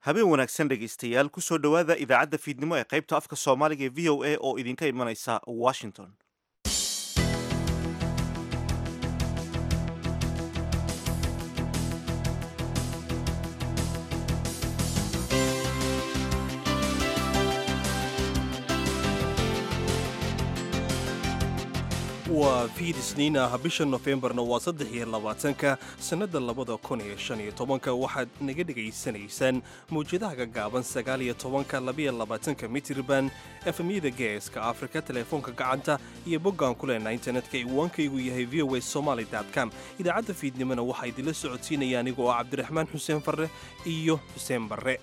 habeen wanaagsan dhegaystayaal kusoo dhowaada idaacadda fiidnimo ee qaybta afka soomaaliga ee v o a oo idinka imanaysa washington waa fiid isniin ah bisha nofembarna waa saddex iyo labaatanka sannadda labada kun iyo shan iyo tobanka waxaad naga dhegaysanaysaan mawjadaha gagaaban sagaal iyo tobanka labiyo labaatanka mitirban efemyada geeska afrika teleefoonka gacanta iyo boggaan ku leenaa internetka iwaankaygu yahay v o a somaly com idaacadda fiidnimona waxaa idinla socodsiinaya anigoo ah cabdiraxmaan xuseen farre iyo xuseen barre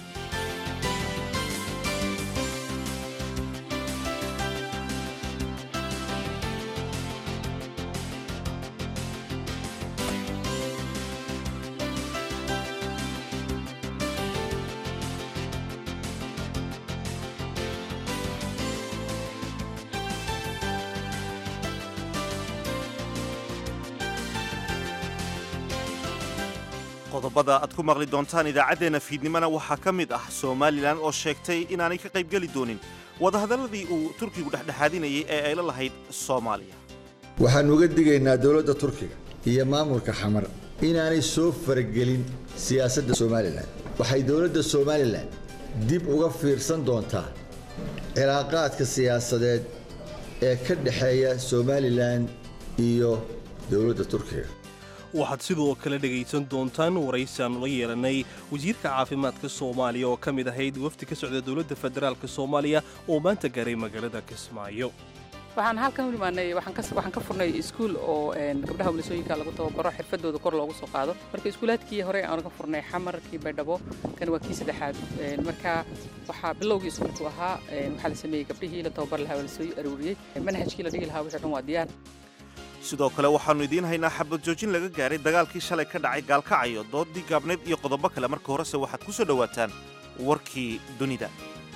qodobada aad ku maqli doontaan idaacaddeenna fiidnimona waxaa ka mid ah somalilan oo sheegtay inaanay ka qaybgeli doonin wadahadalladii uu turkigu dhexdhexaadinayay ee ay la lahayd soomaaliya waxaan uga digaynaa dowladda turkiga iyo maamulka xamar inaanay soo faragelin siyaasadda somalilan waxay dowladda somalilan dib uga fiirsan doontaa cilaaqaadka siyaasadeed ee ka dhexeeya somalilan iyo dowladda turkiga waxaad sidoo kale dhegaysan doontaan waraysi aanu la yeelanay wasiirka caafimaadka soomaaliya oo ka mid ahayd wafdi ka socda dowladda federaalka soomaaliya oo maanta gaaray magaalada kismaayo waxaan halkan u imaanay waxaan ka furnay iskuul oo gabdhaha walisooyinka lagu tababaro xirfadooda kor loogu soo qaado marka iskuulaadkii hore aan ka furnay xamarkii baydhabo kan waa kii saddexaad marka waxaa bilowgii iskuulku ahaa waxaa la sameeyey gabdhihii la tababar lahaa waa lasoo aruuriyey manhajkii la dhigi lahaa wixii dhan waa diyaar sidoo kale waxaannu idiin haynaa xabad joojin laga gaaray dagaalkii shalay ka dhacay gaalkacayo doodii gaabneed iyo qodobo kale marka horese waxaad ku soo dhowaataan warkii dunida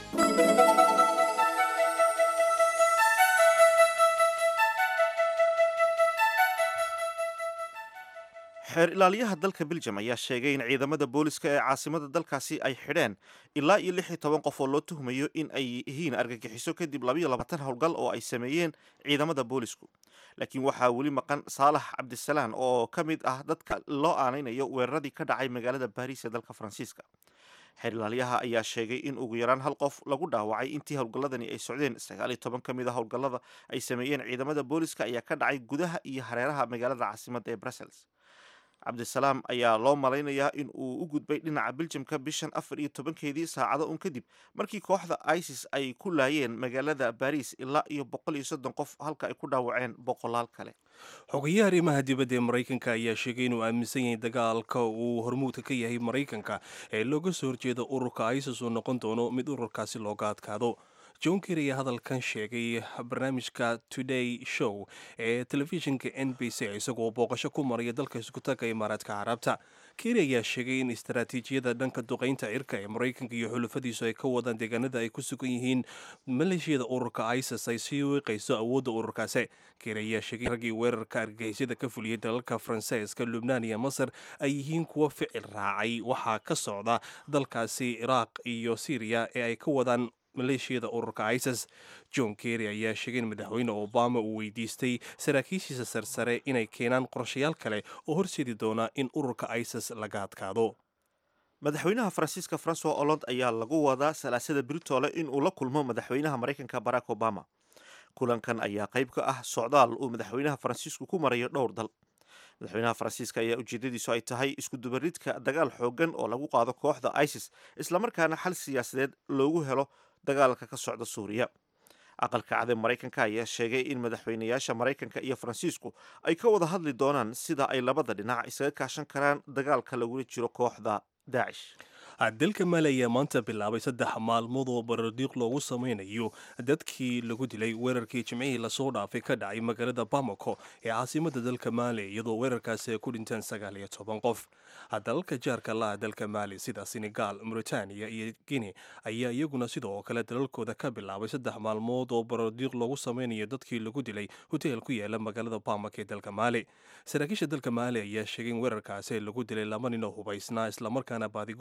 xeer ilaaliyaha dalka beljam ayaa sheegay in ciidamada booliska ee caasimada dalkaasi ay xidheen ilaa iyo lix iyo toban qof oo loo tuhmayo in ay yihiin argagixiso kadib labayo labaatan howlgal oo ay sameeyeen ciidamada boolisku laakiin waxaa weli maqan saalax cabdisalaan oo ka mid ah dadka loo aanaynayo weeraradii ka dhacay magaalada baariis ee dalka faransiiska xeer ilaaliyaha ayaa sheegay in ugu yaraan hal qof lagu dhaawacay intii howlgalladani ay socdeen sagaal iyo toban ka mid a howlgallada ay sameeyeen ciidamada booliska ayaa ka dhacay gudaha iyo hareeraha magaalada caasimadda ee brussels cabdisalaam ayaa loo malaynayaa in uu u gudbay dhinaca biljamka bishan afar iyo tobankeedii saacado un kadib markii kooxda isis ay ku laayeen magaalada baariis ilaa iyo boqol iyo soddon qof halka ay ku dhaawaceen boqolaal kale xogayaha arrimaha dibadda ee maraykanka ayaa sheegay inuu aaminsan yahay dagaalka uu hormuudka ka yahay maraykanka ee looga soo horjeeda ururka isis uu noqon doono mid ururkaasi looga adkaado john ker ayaa hadalkan sheegay barnaamijka today show ee telefishinka n b c isagoo booqasho ku maraya dalka iskutaga imaaraadka carabta keri ayaa sheegay in istaraatiijiyada dhanka duqaynta cirka ee maraykanka iyo xulufadiisu ay ka wadaan deegaanada ay ku sugan yihiin maleeshiyada ururka isis ay sii wiiqayso awoodda ururkaasi keri ayaa sheegay raggii weerarka argagixisyada ka fuliyey dalalka faransiiska lubnaan iyo masar ay yihiin kuwa ficil raacay waxaa ka socda dalkaasi iraaq iyo syriya ee ay ka wadaan maleeshiyada ururka isis john kerry ayaa sheegay in madaxweyne obama uu weydiistay saraakiishiisa sarsare inay keenaan qorshayaal kale oo horseedi doona in ururka isis laga adkaado madaxweynaha faransiiska francois hollande ayaa lagu wadaa salaasada britoole in uu la kulmo madaxweynaha maraykanka barack obama kulankan ayaa qayb ka ah socdaal uu madaxweynaha faransiisku ku marayo dhowr dal madaxweynaha faransiiska ayaa ujeedadiisu ay tahay iskudubaridka dagaal xoogan oo lagu qaado kooxda isis islamarkaana xal siyaasadeed loogu helo dagaalka ka socda suuriya aqalka cade maraykanka ayaa sheegay in madaxweynayaasha maraykanka iyo faransiisku ay ka wada hadli doonaan sida ay labada dhinac isaga kaashan karaan dagaalka lagula jiro kooxda daacish dalka maali ayaa maanta bilaabay saddex maalmood oo barardiiq loogu samaynayo dadkii lagu dilay weerarkii jimcihii lasoo dhaafay ka dhacay magaalada bamako ee caasimada dalka maali iyadoo weerarkaasi ay ku dhinteen sagaal iyo toban qof dalalka jaarka laha dalka maali sida senegal mauritania iyo guine ayaa iyaguna sidoo kale dalalkooda ka bilaabay saddex maalmood oo barardiiq loogu samaynayo dadkii lagu dilay hoteel ku yaala magaalada bamako ee dalka maali saraakiisha dalka maali ayaa sheegay in weerarkaasi lagu dilay laba nin oo hubaysnaa islamarkaana baadigoob ay ugu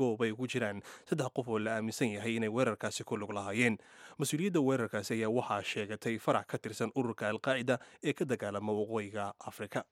jiraan saddex qof oo la aaminsan yahay inay weerarkaasi ku lug lahaayeen mas-uuliyadda weerarkaasi ayaa waxaa sheegatay farac ka tirsan ururka alqaacida ee ka dagaalama waqooyiga afrika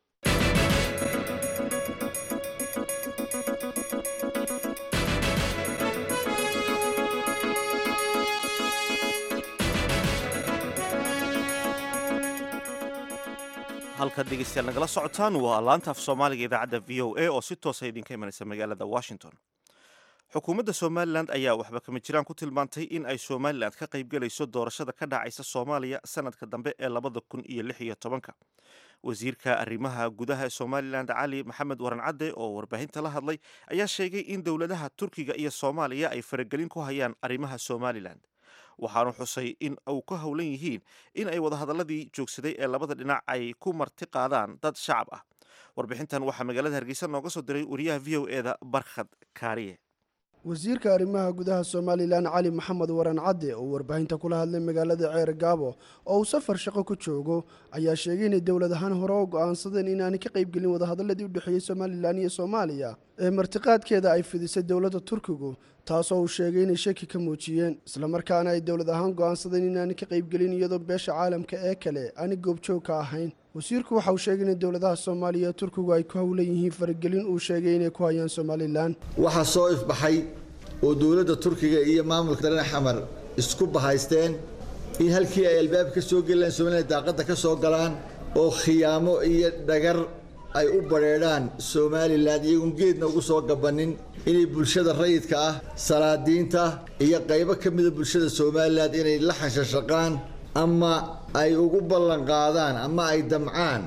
halkaad dhegeystayaal nagala socotaan waa laanta af soomaaliga idaacadda v o a oo si toosa idinka imanaysa magaalada washington xukuumadda somalilan ayaa waxba kama jiraan ku tilmaantay in ay somalilan ka qaybgelayso doorashada ka dhacaysa soomaaliya sanadka dambe ee labada kun iyo lix iyo tobanka wasiirka arrimaha gudaha ee somalilan cali maxamed waran cadde oo warbaahinta la hadlay ayaa sheegay in dowladaha turkiga iyo soomaaliya ay faragelin ku hayaan arrimaha somalilan waxaanu xusay in uu ka howlan yihiin in ay wadahadaladii joogsaday ee labada dhinac ay ku marti qaadaan dad shacab ah warbixintan waxaa magaalada hargeysa nooga soo diray wariyaha v o eda barkhad kaariye wasiirka arrimaha gudaha somalilan cali maxamed waran cadde oo warbaahinta kula hadlay magaalada ceer gaabo oo uu safar shaqo ku joogo ayaa sheegay inay dowlad ahaan hore u go'aansadeen inaanay ka qaybgelin wadahadaladii u dhexeeyey somalilan iyo soomaaliya ee martiqaadkeeda ay fidisay dowladda turkigu taasoo uu sheegay inay shaki ka muujiyeen islamarkaana ay dowlad ahaan go'aansadeen inaanay ka qaybgelin iyadoo beesha caalamka ee kale aanay goobjoog ka ahayn wasiirku waxa uu sheegay in dowladaha soomaaliya ee turkigu ay ku howlan yihiin faragelin uu sheegay inay ku hayaan somalilan waxaa soo ifbaxay oo dowladda turkiga iyo maamulka dareen xamar isku bahaysteen in halkii ay albaab ka soo gelilaan somalilan daaqadda ka soo galaan oo khiyaamo iyo dhagar ay u badheedhaan somalilan iyagoon geedna ugu soo gabannin inay bulshada rayidka ah salaadiinta iyo qaybo ka mida bulshada somalilan inay la xanshashaqaan ama ay ugu ballanqaadaan ama ay damcaan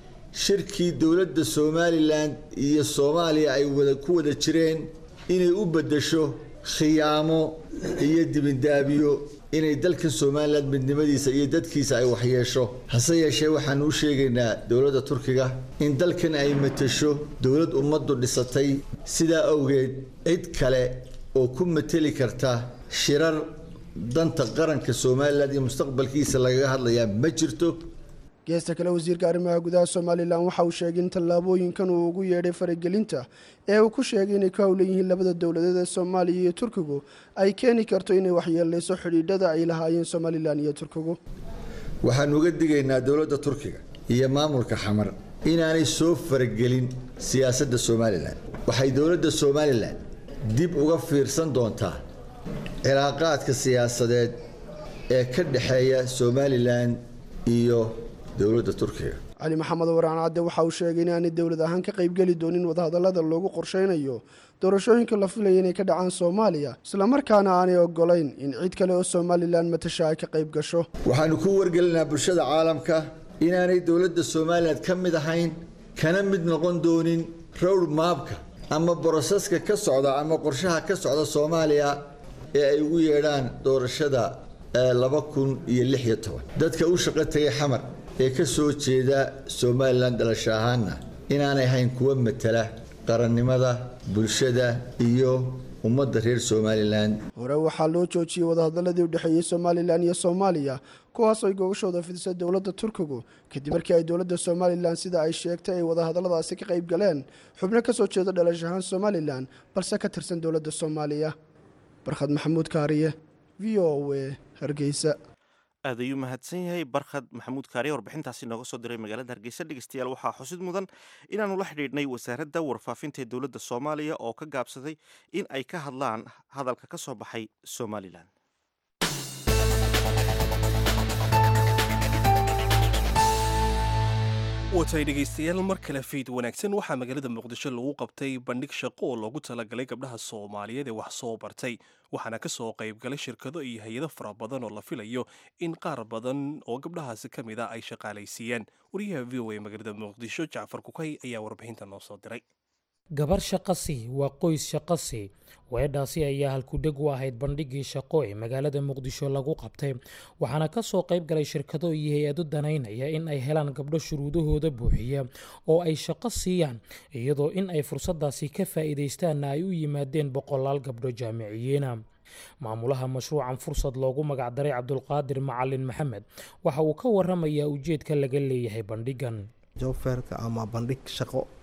shirkii dowladda somalilan iyo soomaaliya ay wada ku wada jireen inay u beddesho khiyaamo iyo dibindaabiyo inay dalkan somalilan midnimadiisa iyo dadkiisa ay waxyeesho hase yeeshee waxaanu u sheegaynaa dowladda turkiga in dalkan ay matasho dowlad ummaddu dhisatay sidaa awgeed cid kale oo ku mateli karta shirar danta qaranka somalilan iyo mustaqbalkiisa lagaga hadlayaa ma jirto geesta kale wasiirka arrimaha gudaha somalilan waxa uu sheegay in tallaabooyinkan uu ugu yeedhay faragelinta ee uu ku sheegay inay ka howlan yihiin labada dowladeed ee soomaaliya iyo turkigu ay keeni karto inay waxyeeleyso xidhiidhada ay lahaayeen somalilan iyo turkigu waxaanu uga digaynaa dowladda turkiga iyo maamulka xamar inaanay soo faragelin siyaasadda somalilan waxay dowladda somalilan dib uga fiirsan doontaa cilaaqaadka siyaasadeed ee ka dhexeeya somalilan iyo dowladda turkiga cali maxamed waraan cadde waxa uu sheegay inaanay dowlad ahaan ka qaybgeli doonin wadahadallada loogu qorsheynayo doorashooyinka la filaya inay ka dhacaan soomaaliya islamarkaana aanay ogolayn in cid kale oo somalilan matasha ay ka qayb gasho waxaanu ku wargelinaa bulshada caalamka inaanay dowladda somalilan ka mid ahayn kana mid noqon doonin rowd maabka ama boroseska ka socda ama qorshaha ka socda soomaaliya ee ay ugu yeedhaan doorashada laba kun iyo lix iyo toban dadka u shaqo tagay xamar ee ka soo jeeda somalilan dhalasho ahaanna inaanay ahayn kuwa matala qarannimada bulshada iyo ummadda reer somalilan hore waxaa loo joojiyey wadahadaladii u dhexeeyey somalilan iyo soomaaliya kuwaas ay gogashooda fidisay dowladda turkigu kadib markii ay dowladda somalilan sida ay sheegtay ay wadahadalladaasi ka qayb galeen xubno ka soo jeeda dhalash ahaan somalilan balse ka tirsan dowladda soomaaliya barkhad maxamuud kaariye v o a hargeysa aad ayuu mahadsan yahay barkhad maxamuud kaariye warbixintaasi nooga soo diray magaalada hargeysa dhegeystayaal waxaa xusid mudan inaanu la xidhiidhnay wasaaradda warfaafinta ee dowladda soomaaliya oo ka gaabsaday in ay ka hadlaan hadalka ka soo baxay somalilan watay dhegaystayaal mar kale fiid wanaagsan waxaa magaalada muqdisho lagu qabtay bandhig shaqo oo loogu talagalay gabdhaha soomaaliyeed ee wax soo bartay waxaana ka soo qaybgalay shirkado iyo hay-ado fara badan oo la filayo in qaar badan oo gabdhahaasi ka mid a ay shaqaalaysiiyaan wariyaha v o a magaalada muqdisho jacfar kukay ayaa warbixinta noo soo diray gabar shaqasi waa qoys shaqasi weedhaasi ayaa halkudheg u ahayd bandhiggii shaqo ee magaalada muqdisho lagu qabtay waxaana ka soo qayb galay shirkado iyo hay-ado danaynaya in ay helaan gabdho shuruudahooda buuxiya oo ay shaqo siiyaan iyadoo in ay fursaddaasi ka faa'iidaystaanna ay u yimaadeen boqolaal gabdho jaamiciyiina maamulaha mashruucan fursad loogu magacdaray cabdulqaadir macalin maxamed waxa uu ka waramayaa ujeedka laga leeyahay bandhiggan jobferka ama bandhig shaqo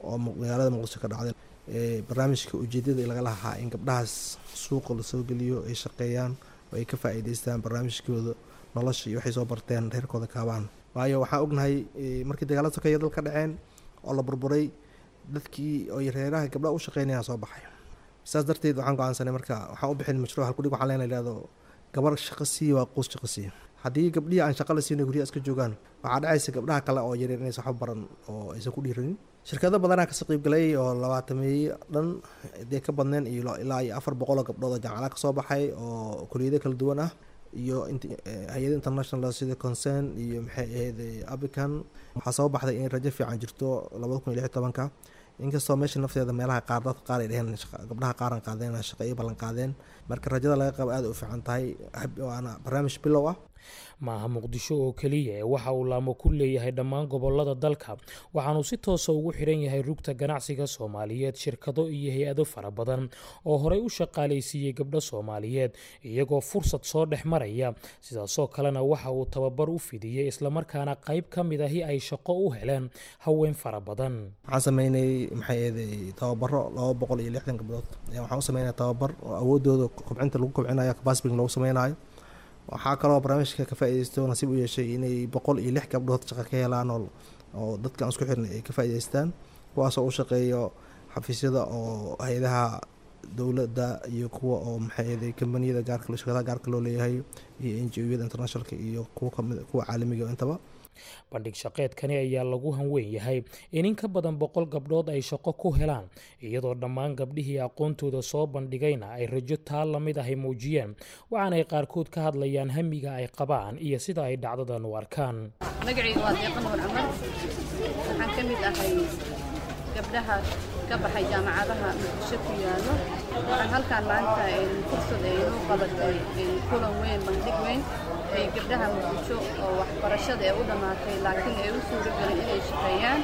oo magaalada muqdisho ka dhacday barnaamijka ujeedada laga lahaa in gabdhahaas suuqa lasoo geliyo ay shaqeeyaan oo ay ka faa-iideystaan barnaamijkooda nolosha iyo waxay soo barteen reerkooda kaabaan waayo waxaan ognahay markii dagaalada sokeeya dal ka dhaceen oo la burburay dadkii oy reeraha gabdhaha u shaqeynayaan soo baxay saas darteed waxaan go-aansanay marka waxaan u bixin mashruuc halkudhig waxaan leena ihahdo gabar shaqo siiya waa quus shaqo siiya haddii gabdhihii aan shaqa la siina guryaha iska joogaan waxaa dhacaysa gabdhaha kale oo yaryar inaysan waxba baran oo aysan ku dhiiranin shirkado badanaa kasoo qeybgalay oo labaatameeye dhan dee ka badneen iyo ilaa iyo afar boqol oo gabdhood oo jaamacadaha kasoo baxay oo kuliyado kala duwan ah iyo hay-ada international sida concern iyo maxay ahayd abican waxaa soo baxday in rajo fiican jirto labada kun iyo lix iyo tobanka inkastoo meesha nafteeda meelaha qaar dadka qaar ay dheheen gabdhaha qaaran qaadeen shaqa iyo ballan qaadeen marka rajada laga qabo aada u fiican tahay waana barnaamij bilow ah maaha muqdisho oo keliya ee waxa uu laamo ku leeyahay dhammaan gobolada dalka waxaanuu si toosa ugu xidhan yahay rugta ganacsiga soomaaliyeed shirkado iyo hay-ado fara badan oo horey u shaqaalaysiiyey gabdho soomaaliyeed iyagoo fursad soo dhex maraya sidaasoo kalena waxa uu tababar u fidiyey islamarkaana qayb ka mid ahi ay shaqo u heleen haween fara badan waxaan sameynay maxay eeday tababaro laba boqol iyo lixdan gabdhood waxaan u sameynaya tababar oo awoodooda kobcinta lagu kobcinayo capacity loogu sameynayo waxaa kaloo barnaamijka ka faa-ideysto nasiib u yeeshay inay boqol iyo lix gabdhood shaqo ka helaan oo dadkan isku xirnay ay ka faa-ideystaan kuwaasoo u shaqeeyo xafiisyada oo hay-adaha dowladda iyo kuwa oo maxay kambaniyada gaarka shirkadaha gaarka loo leeyahay iyo n g o-yada internationalka iyo kuwa kamid kuwa caalamiga intaba bandhig shaqeedkani ayaa lagu hanweyn yahay in in ka badan boqol gabdhood ay shaqo ku helaan iyadoo dhammaan gabdhihii aqoontooda soo bandhigayna ay rajo taa la mid ahay muujiyeen waxaanay qaarkood ka hadlayaan hamiga ay qabaan iyo sida ay dhacdadan u arkaan magacayga waa deeqan nuur camar waxaan ka mid ahay gabdhaha ka baxay jaamacadaha muqdisho ku yaallo waxaan halkaan maanta fursad ay inoo qabatay kulan weyn bandhig weyn ay gabdhaha muqdisho oo waxbarashada ee u dhammaatay laakiin ay u suuro gelin inay shaqeeyaan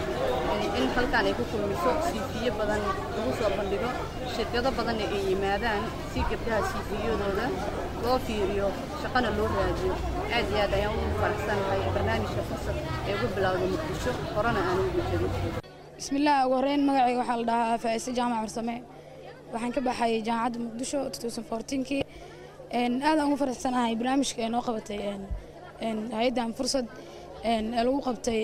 in halkaan ay ku kulmiso siifiyo badan lagu soo bandhigo shirkado badanna ay yimaadaan si gabdhaha siifiyadooda loo fiiriyo shaqana loo raadiyo aad iyo aad ayaan ugu faraxsanahay barnaamijka fursad ee ugu bilowda muqdisho horena aan ugu jirin bismillaah ugu horreyn magacayga waxaa la dhahaa faa'ise jaamac farsame waxaan ka baxay jaamacadda muqdisho kii aadaan ugu faraxsanahay barnaamijka ee noo qabatay hay-addan fursad ee lagu qabtay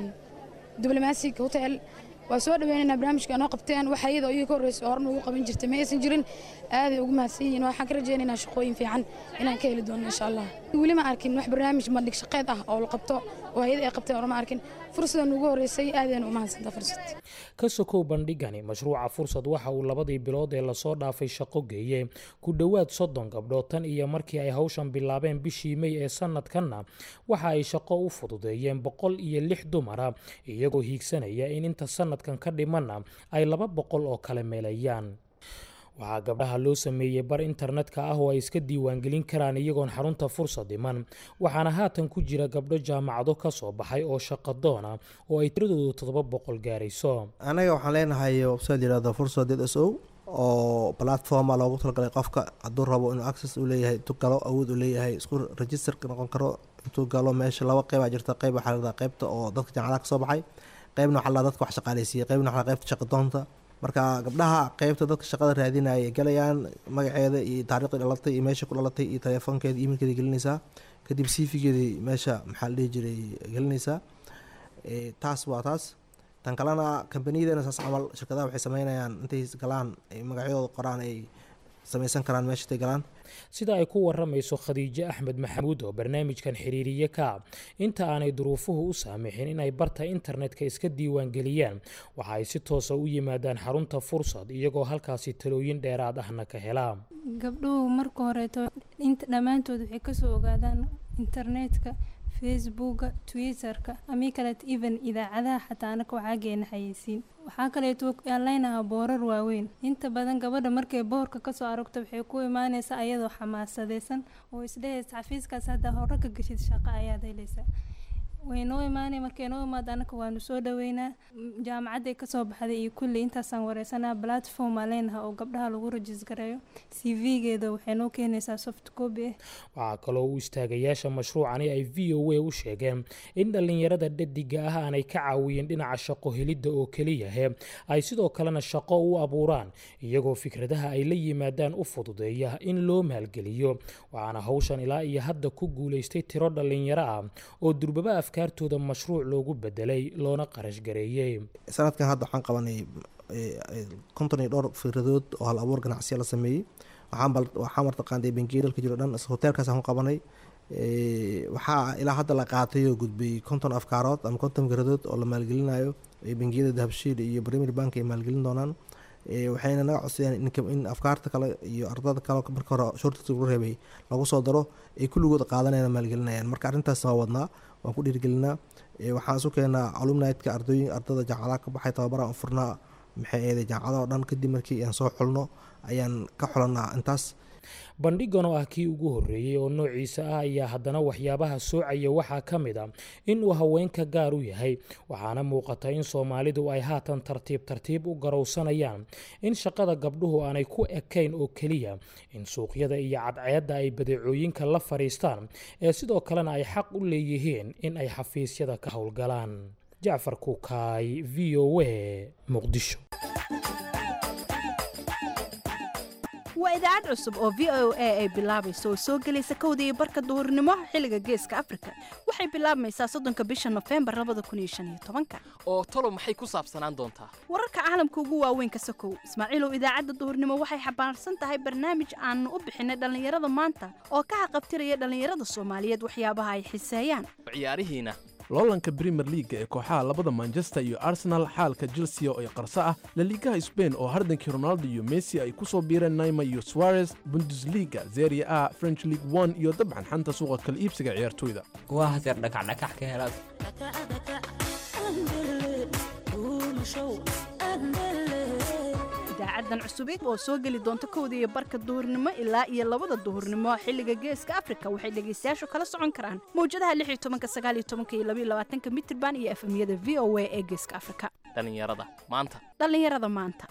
diblomatic hotel waa soo dhaweynaynaa barnaamijka ee noo qabteen waxa iyadoo iyaga ka horreysa horena ugu qaban jirtay ma aysan jirin aaday ugu mahadsan yihiin waxaan ka rajaynaynaa shaqooyin fiican inaan ka heli doono insha allah weli ma arkin wax barnaamij bandhig shaqeed ah oo la qabto oo hay-ad ay qabteen hore ma arkin fursadan ugu horreysay aadayna u mahadsantaa fursad ka sokow bandhigani mashruuca fursad waxa uu labadii bilood ee lasoo dhaafay shaqo geeyey ku dhowaad soddon gabdhood tan iyo markii ay hawshan bilaabeen bishii mey ee sanadkanna waxa ay shaqo u fududeeyeen boqol iyo lix dumara iyagoo hiigsanaya in inta sanadkan ka dhimanna ay laba boqol oo kale meelayaan waxaa gabdhaha loo sameeyey bar internetka ah oo ay iska diiwaangelin karaan iyagoon xarunta fursad dhiman waxaana haatan ku jira gabdho jaamacado ka soo baxay oo shaqadoona oo ay tiradoodu toddoba boqol gaarayso anaga waxaan leenahay website yirahdo fursad d s o oo platforma loogu talagalay qofka hadduu rabo inuu access u leeyahay intuu galo awood u leeyahay isku registerka noqon karo intuu galo meesha laba qeybaa jirta qeyb waxaa la dhahdaa qeybta oo dadka jaamacadaha ka soo baxay qeybna waxaa la dhahdaa dadka wax shaqaaleysiiyey qeybna waxaa la qeybta shaqadoonta marka gabdhaha qeybta dadka shaqada raadinaya ay galayaan magaceeda iyo taariikhda dhalatay iyo meesha ku dhalatay iyo telefoonkeeda imailkeeda gelinaysaa kadib cv-geedii meesha maxaa la dhihi jiray gelinaysaa taas waa taas tan kalena kambaniyadana saas camal shirkadaha waxay sameynayaan intay galaan ay magacyadooda qoraan ay samaysan karaan meesha intay galaan sida ay ku waramayso khadiijo axmed maxamuud oo barnaamijkan xiriiriye ka inta aanay duruufuhu u saamixin inay barta internetka iska diiwaangeliyaan waxa ay si toosa u yimaadaan xarunta fursad iyagoo halkaasi talooyin dheeraad ahna ka helaa gabdhuhu marka horeeto dhammaantood waxay kasoo ogaadaan internetka facebooka twitterka amii kaleeto even idaacadaha xataa anaka waxaa geena xayeysiin waxaa kaleeto aan leynahaa boorar waaweyn inta badan gabadha markay boorka kasoo aragto waxay ku imaaneysaa ayadoo xamaasadeysan oo isdhehaysa xafiiskaas haddaa hore ka geshid shaqo ayaad helaysaa way noo imaanay markay noo imaado annaka waanu soo dhaweynaa jaamacadday kasoo baxday iyo kulli intaasaan wareysanaa platform aa leenaha oo gabdhaha lagu rajisgareeyo c v-geeda waxay noo keenaysaa soft copy ah waxaa kaloo u istaagayaasha mashruucani ay v o a u sheegeen in dhallinyarada dhadiga ah aanay ka caawiyeen dhinaca shaqo helidda oo keliyahe ay sidoo kalena shaqo u abuuraan iyagoo fikradaha ay la yimaadaan u fududeeya in loo maalgeliyo waxaana hawshan ilaa iyo hadda ku guulaystay tiro dhallinyaro ah oo durbaba afkaartooda mashruuc loogu bedelay loona qarash gareeyey sanadkan hadda waxaan qabanay konton iyo dhowr fikradood oo hal abuur ganacsiya la sameeyey waxaa martaqaanday bangiya dalka jiro dhan hoteelkaasaan ku qabanay waxaa ilaa hadda la qaatay oo gudbay konton afkaarood ama konton fikradood oo la maalgelinayo bangiyada dahabshiil iyo premier bank ay maalgelin doonaan waxayna naga codsadeen in afkaarta kale iyo ardada kale marka hore shortiska lagu reebay lagu soo daro ay kulligood qaadanayaan maalgelinayaan marka arrintaas waa wadnaa waan ku dhiirigelinaa waxaan isu keenaa alumnitka ardooyin ardada jaamacadaha ka baxay tababaraan u furnaa maxay eeday jaamacadaha oo dhan kadib markii aan soo xulno ayaan ka xulanaa intaas bandhigan oo ah kii ugu horreeyey oo noociisa ah ayaa haddana waxyaabaha soocaya waxaa ka mid a in uu haweenka gaar u yahay waxaana muuqata in soomaalidu ay haatan tartiib tartiib u garowsanayaan in shaqada gabdhuhu aanay ku ekayn oo keliya in suuqyada iyo cadceedda ay badeecooyinka la fadhiistaan ee sidoo kalena ay xaq u leeyihiin in ay xafiisyada ka howlgalaan jacfar kukaay v o a muqdisho waa idaacad cusub oo v o a ay bilaabayso oo soo gelaysa kowda iyo barka duhurnimo xilliga geeska afrika waxay bilaabmaysaa soddonka bisha nofembar labada kun iyo shan iyo tobanka oo talo maxay ku saabsanaan doontaa wararka caalamka ugu waaweyn ka sokow ismaaciilow idaacadda duhurnimo waxay xambaarsan tahay barnaamij aanu u bixinay dhallinyarada maanta oo ka haqabtiraya dhallinyarada soomaaliyeed waxyaabaha ay xiseeyaan ciyaarihiina loolanka brimer liaga ee kooxaha labada manchester iyo arsenal xaalka chelsea oo ay qarso ah laliigaha sbain oo hardankii ronaldo iyo messi ay ku soo biireen naima iyo suarez bundesliga zeria a french league one iyo dabcan xanta suuqa kala iibsiga ciyaartoyda waa haseer dhakacdhakax ka helaad idaacadan cusubid oo soo geli doonta kowda iyo barka duhurnimo ilaa iyo labada duhurnimo xilliga geeska afrika waxay dhegaystayaashu kala socon karaan mawjadaha lix iyo tobanka sagaal iyo tobanka iyo labaiyo labaatanka mitirban iyo efemyada v o a ee geeska afrika dhallinyarada maanta dhallinyarada maanta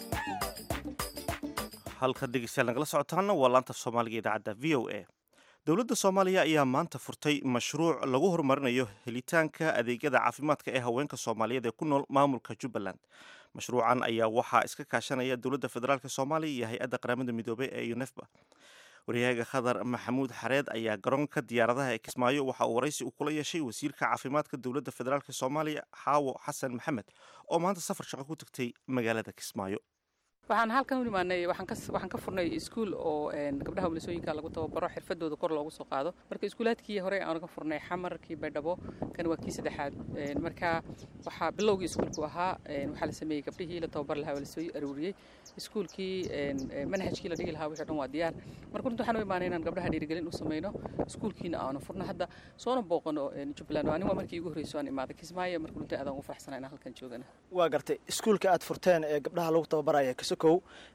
halka dhegeystayaal nagala socotaana waa laanta soomaaliga idaacadda v o a dowladda soomaaliya ayaa maanta furtay mashruuc lagu horumarinayo helitaanka adeegyada caafimaadka ee haweenka soomaaliyeed ee ku nool maamulka jubbaland mashruucan ayaa waxaa iska kaashanaya dowladda federaalk soomaaliya iyo hay-adda qaramada midoobey ee unefba waryahaga khadar maxamuud xareed ayaa garoonka diyaaradaha ee kismaayo waxa uu waraysi uu kula yeeshay wasiirka caafimaadka dowladda federaalk soomaaliya xaawo xasan maxamed oo maanta safar shaqo ku tagtay magaalada kismaayo waxaan halkan u imaanay waxaan ka furnay iskuul oo gabdhaha walisooyinka lagu tababaro xirfadooda kor loogu soo qaado marka iskuulaadkii hore aan ka furnay xamar kii baydhabo kan waa kii saddexaad marka waxaa bilowgii iskuulku ahaa waxaa la sameeyey gabdhihii la tababar lahaa waa lasoo aruuriyey iskuulkii manhajkii la dhigi lahaa wixii dhan waa diyaar marka runta waxaan u imaanay inaan gabdhaha dhiirigelin u sameyno iskuulkiina aanu furno hadda soona booqano jubbaland ani waa markii igu horreysay aan imaaday kismaayo marka runta aadaan ugu faraxsanaa inaan halkan joogana waa gartay iskuulka aad furteen ee gabdhaha lagu tababaraya kasokow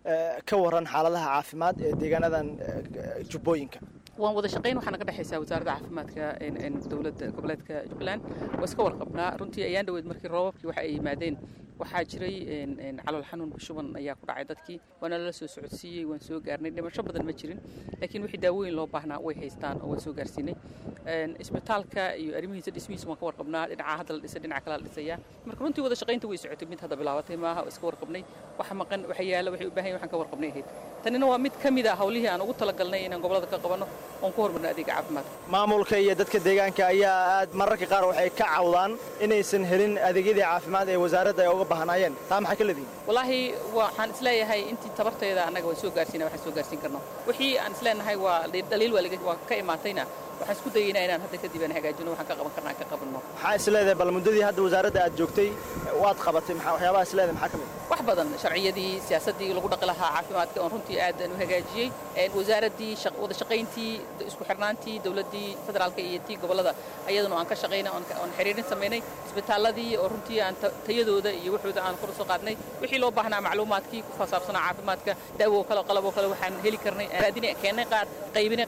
ka waran xaaladaha caafimaad ee deegaanadan jubbooyinka waan wada shaqayn waxaana ka dhexaysaa wasaaradda caafimaadka dowladda goboleedka jubbaland waa iska warqabnaa runtii ayaan dhaweyd markii roobabkii waxa ay yimaadeen waxaa jiray calool xanuun shuban ayaa ku dhacay dadkii waana lala soo socodsiiyey waan soo gaarnay dhimasho badan ma jirin laakiin wixii daawooyin loo baahnaa way haystaan oo waan soo gaarsiinay isbitaalka iyo arrimihiisa dhismihiisa waan ka warqabnaa dhinaca hadda la dhisay dhinaca kale la dhisayaa marka runtii wada shaqaynta way socotay mid hadda bilaabatay maaha oo iska warqabnay waxa maqan waxa yaala waxay u baahan yahin waxaan ka warqabnay ahayd tanina waa mid ka mid a hawlihii aan ugu talagalnay inaan gobolada ka qabanno oon ku horumarno adeega caafimaadka maamulka iyo dadka deegaanka ayaa aad mararka qaar waxay ka cawdaan inaysan helin adeegyadii caafimaad ee wasaaradda ay uga baahnaayeen taa maxay ka leedihin wallaahi waxaan isleeyahay intii tabarteeda annaga waan soo gaarsiina waxaan soo gaarsiin karno wixii aan isleenahay waa dhaliil waa ka imaatayna waxaan isku dayaynaa inaan hadda kadib aan hagaajino waxaan ka qaban karna aan ka qabanno maxaa isleedahay bal muddadii hadda wasaaradda aad joogtay waad qabatay waxyaabaha isleedahay maxaa ka mid wax badan sharciyadii siyaasaddii lagu dhaqi lahaa caafimaadka oon runtii aadan u hagaajiyey wasaaraddii wada shaqayntii isku xirnaantii dowladdii federaalka iyo tii gobollada ayaduna aan ka shaqaynay oon xiriirin samaynay isbitaalladii oo runtii aan tayadooda iyo waxooda aan kor soo qaadnay wixii loo baahnaa macluumaadkii ku fasaabsanaa caafimaadka daawo kale qalaboo kale waxaan heli karnay raadinay keennay qaar qaybinay qaar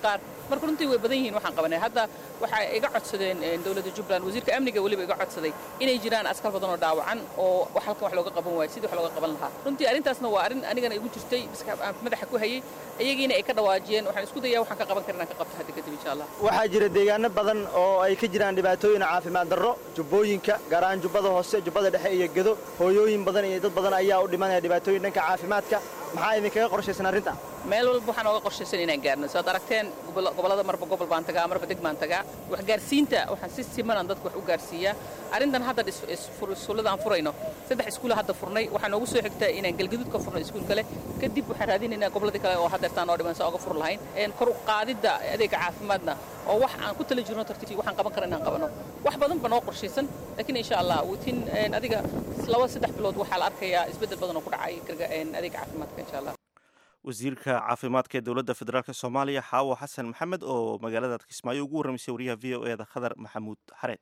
marka runtii way badan yihiin waxaan qabanay hadda waxay iga codsadeen dowladda jubbaland wasiirka amniga weliba iga codsaday inay jiraan askar badan oo dhaawacan oo halkan wax looga qaban waayo sidii wax looga qaban lahaa runtii arrintaasna waa arrin anigana igu jirtay madaxa ku hayay iyagiina ay ka dhawaajiyeen waxaan isku dayaa waxaan ka qaban karin aan ka qabto hadda kadib insha allah waxaa jira deegaano badan oo ay ka jiraan dhibaatooyin caafimaad darro jubbooyinka gaar ahaan jubbada hoose jubbada dhexe iyo gedo hooyooyin badan iyo dad badan ayaa u dhimanaya dhibaatooyin dhanka caafimaadka maxaa idinkaga qorshaysan arrinta meel walba waxaan ooga qorshaysan inaan gaarno saad aragteen gobollada marba gobol baan tagaa marba deg baan tagaa waxgaarsiinta waxaan si simanaan dadka wax u gaarsiiyaa arrintan hadda iskuullada aan furayno saddex iskuula hadda furnay waxaa noogu soo xigta inaan galgaduud ka furno iskuul kale kadib waxaan raadinaynaa gobolladii kale oo haddeertaan oo dhiman saa oga fur lahayn kor u qaadidda adeega caafimaadna oo wax aan ku tala jirno tartiib waxaan qaban kara inaan qabano wax badan ba noo qorshaysan laakiin insha allah witin adiga laba saddex bilood waxaa la arkayaa isbeddel badan oo ku dhacay adeega caafimaadka insha allah wasiirka caafimaadka ee dowladda federaalk soomaaliya xaawo xasan maxamed oo magaalada kismaayo ugu warramaysay wariyaha v o e da khadar maxamuud xareed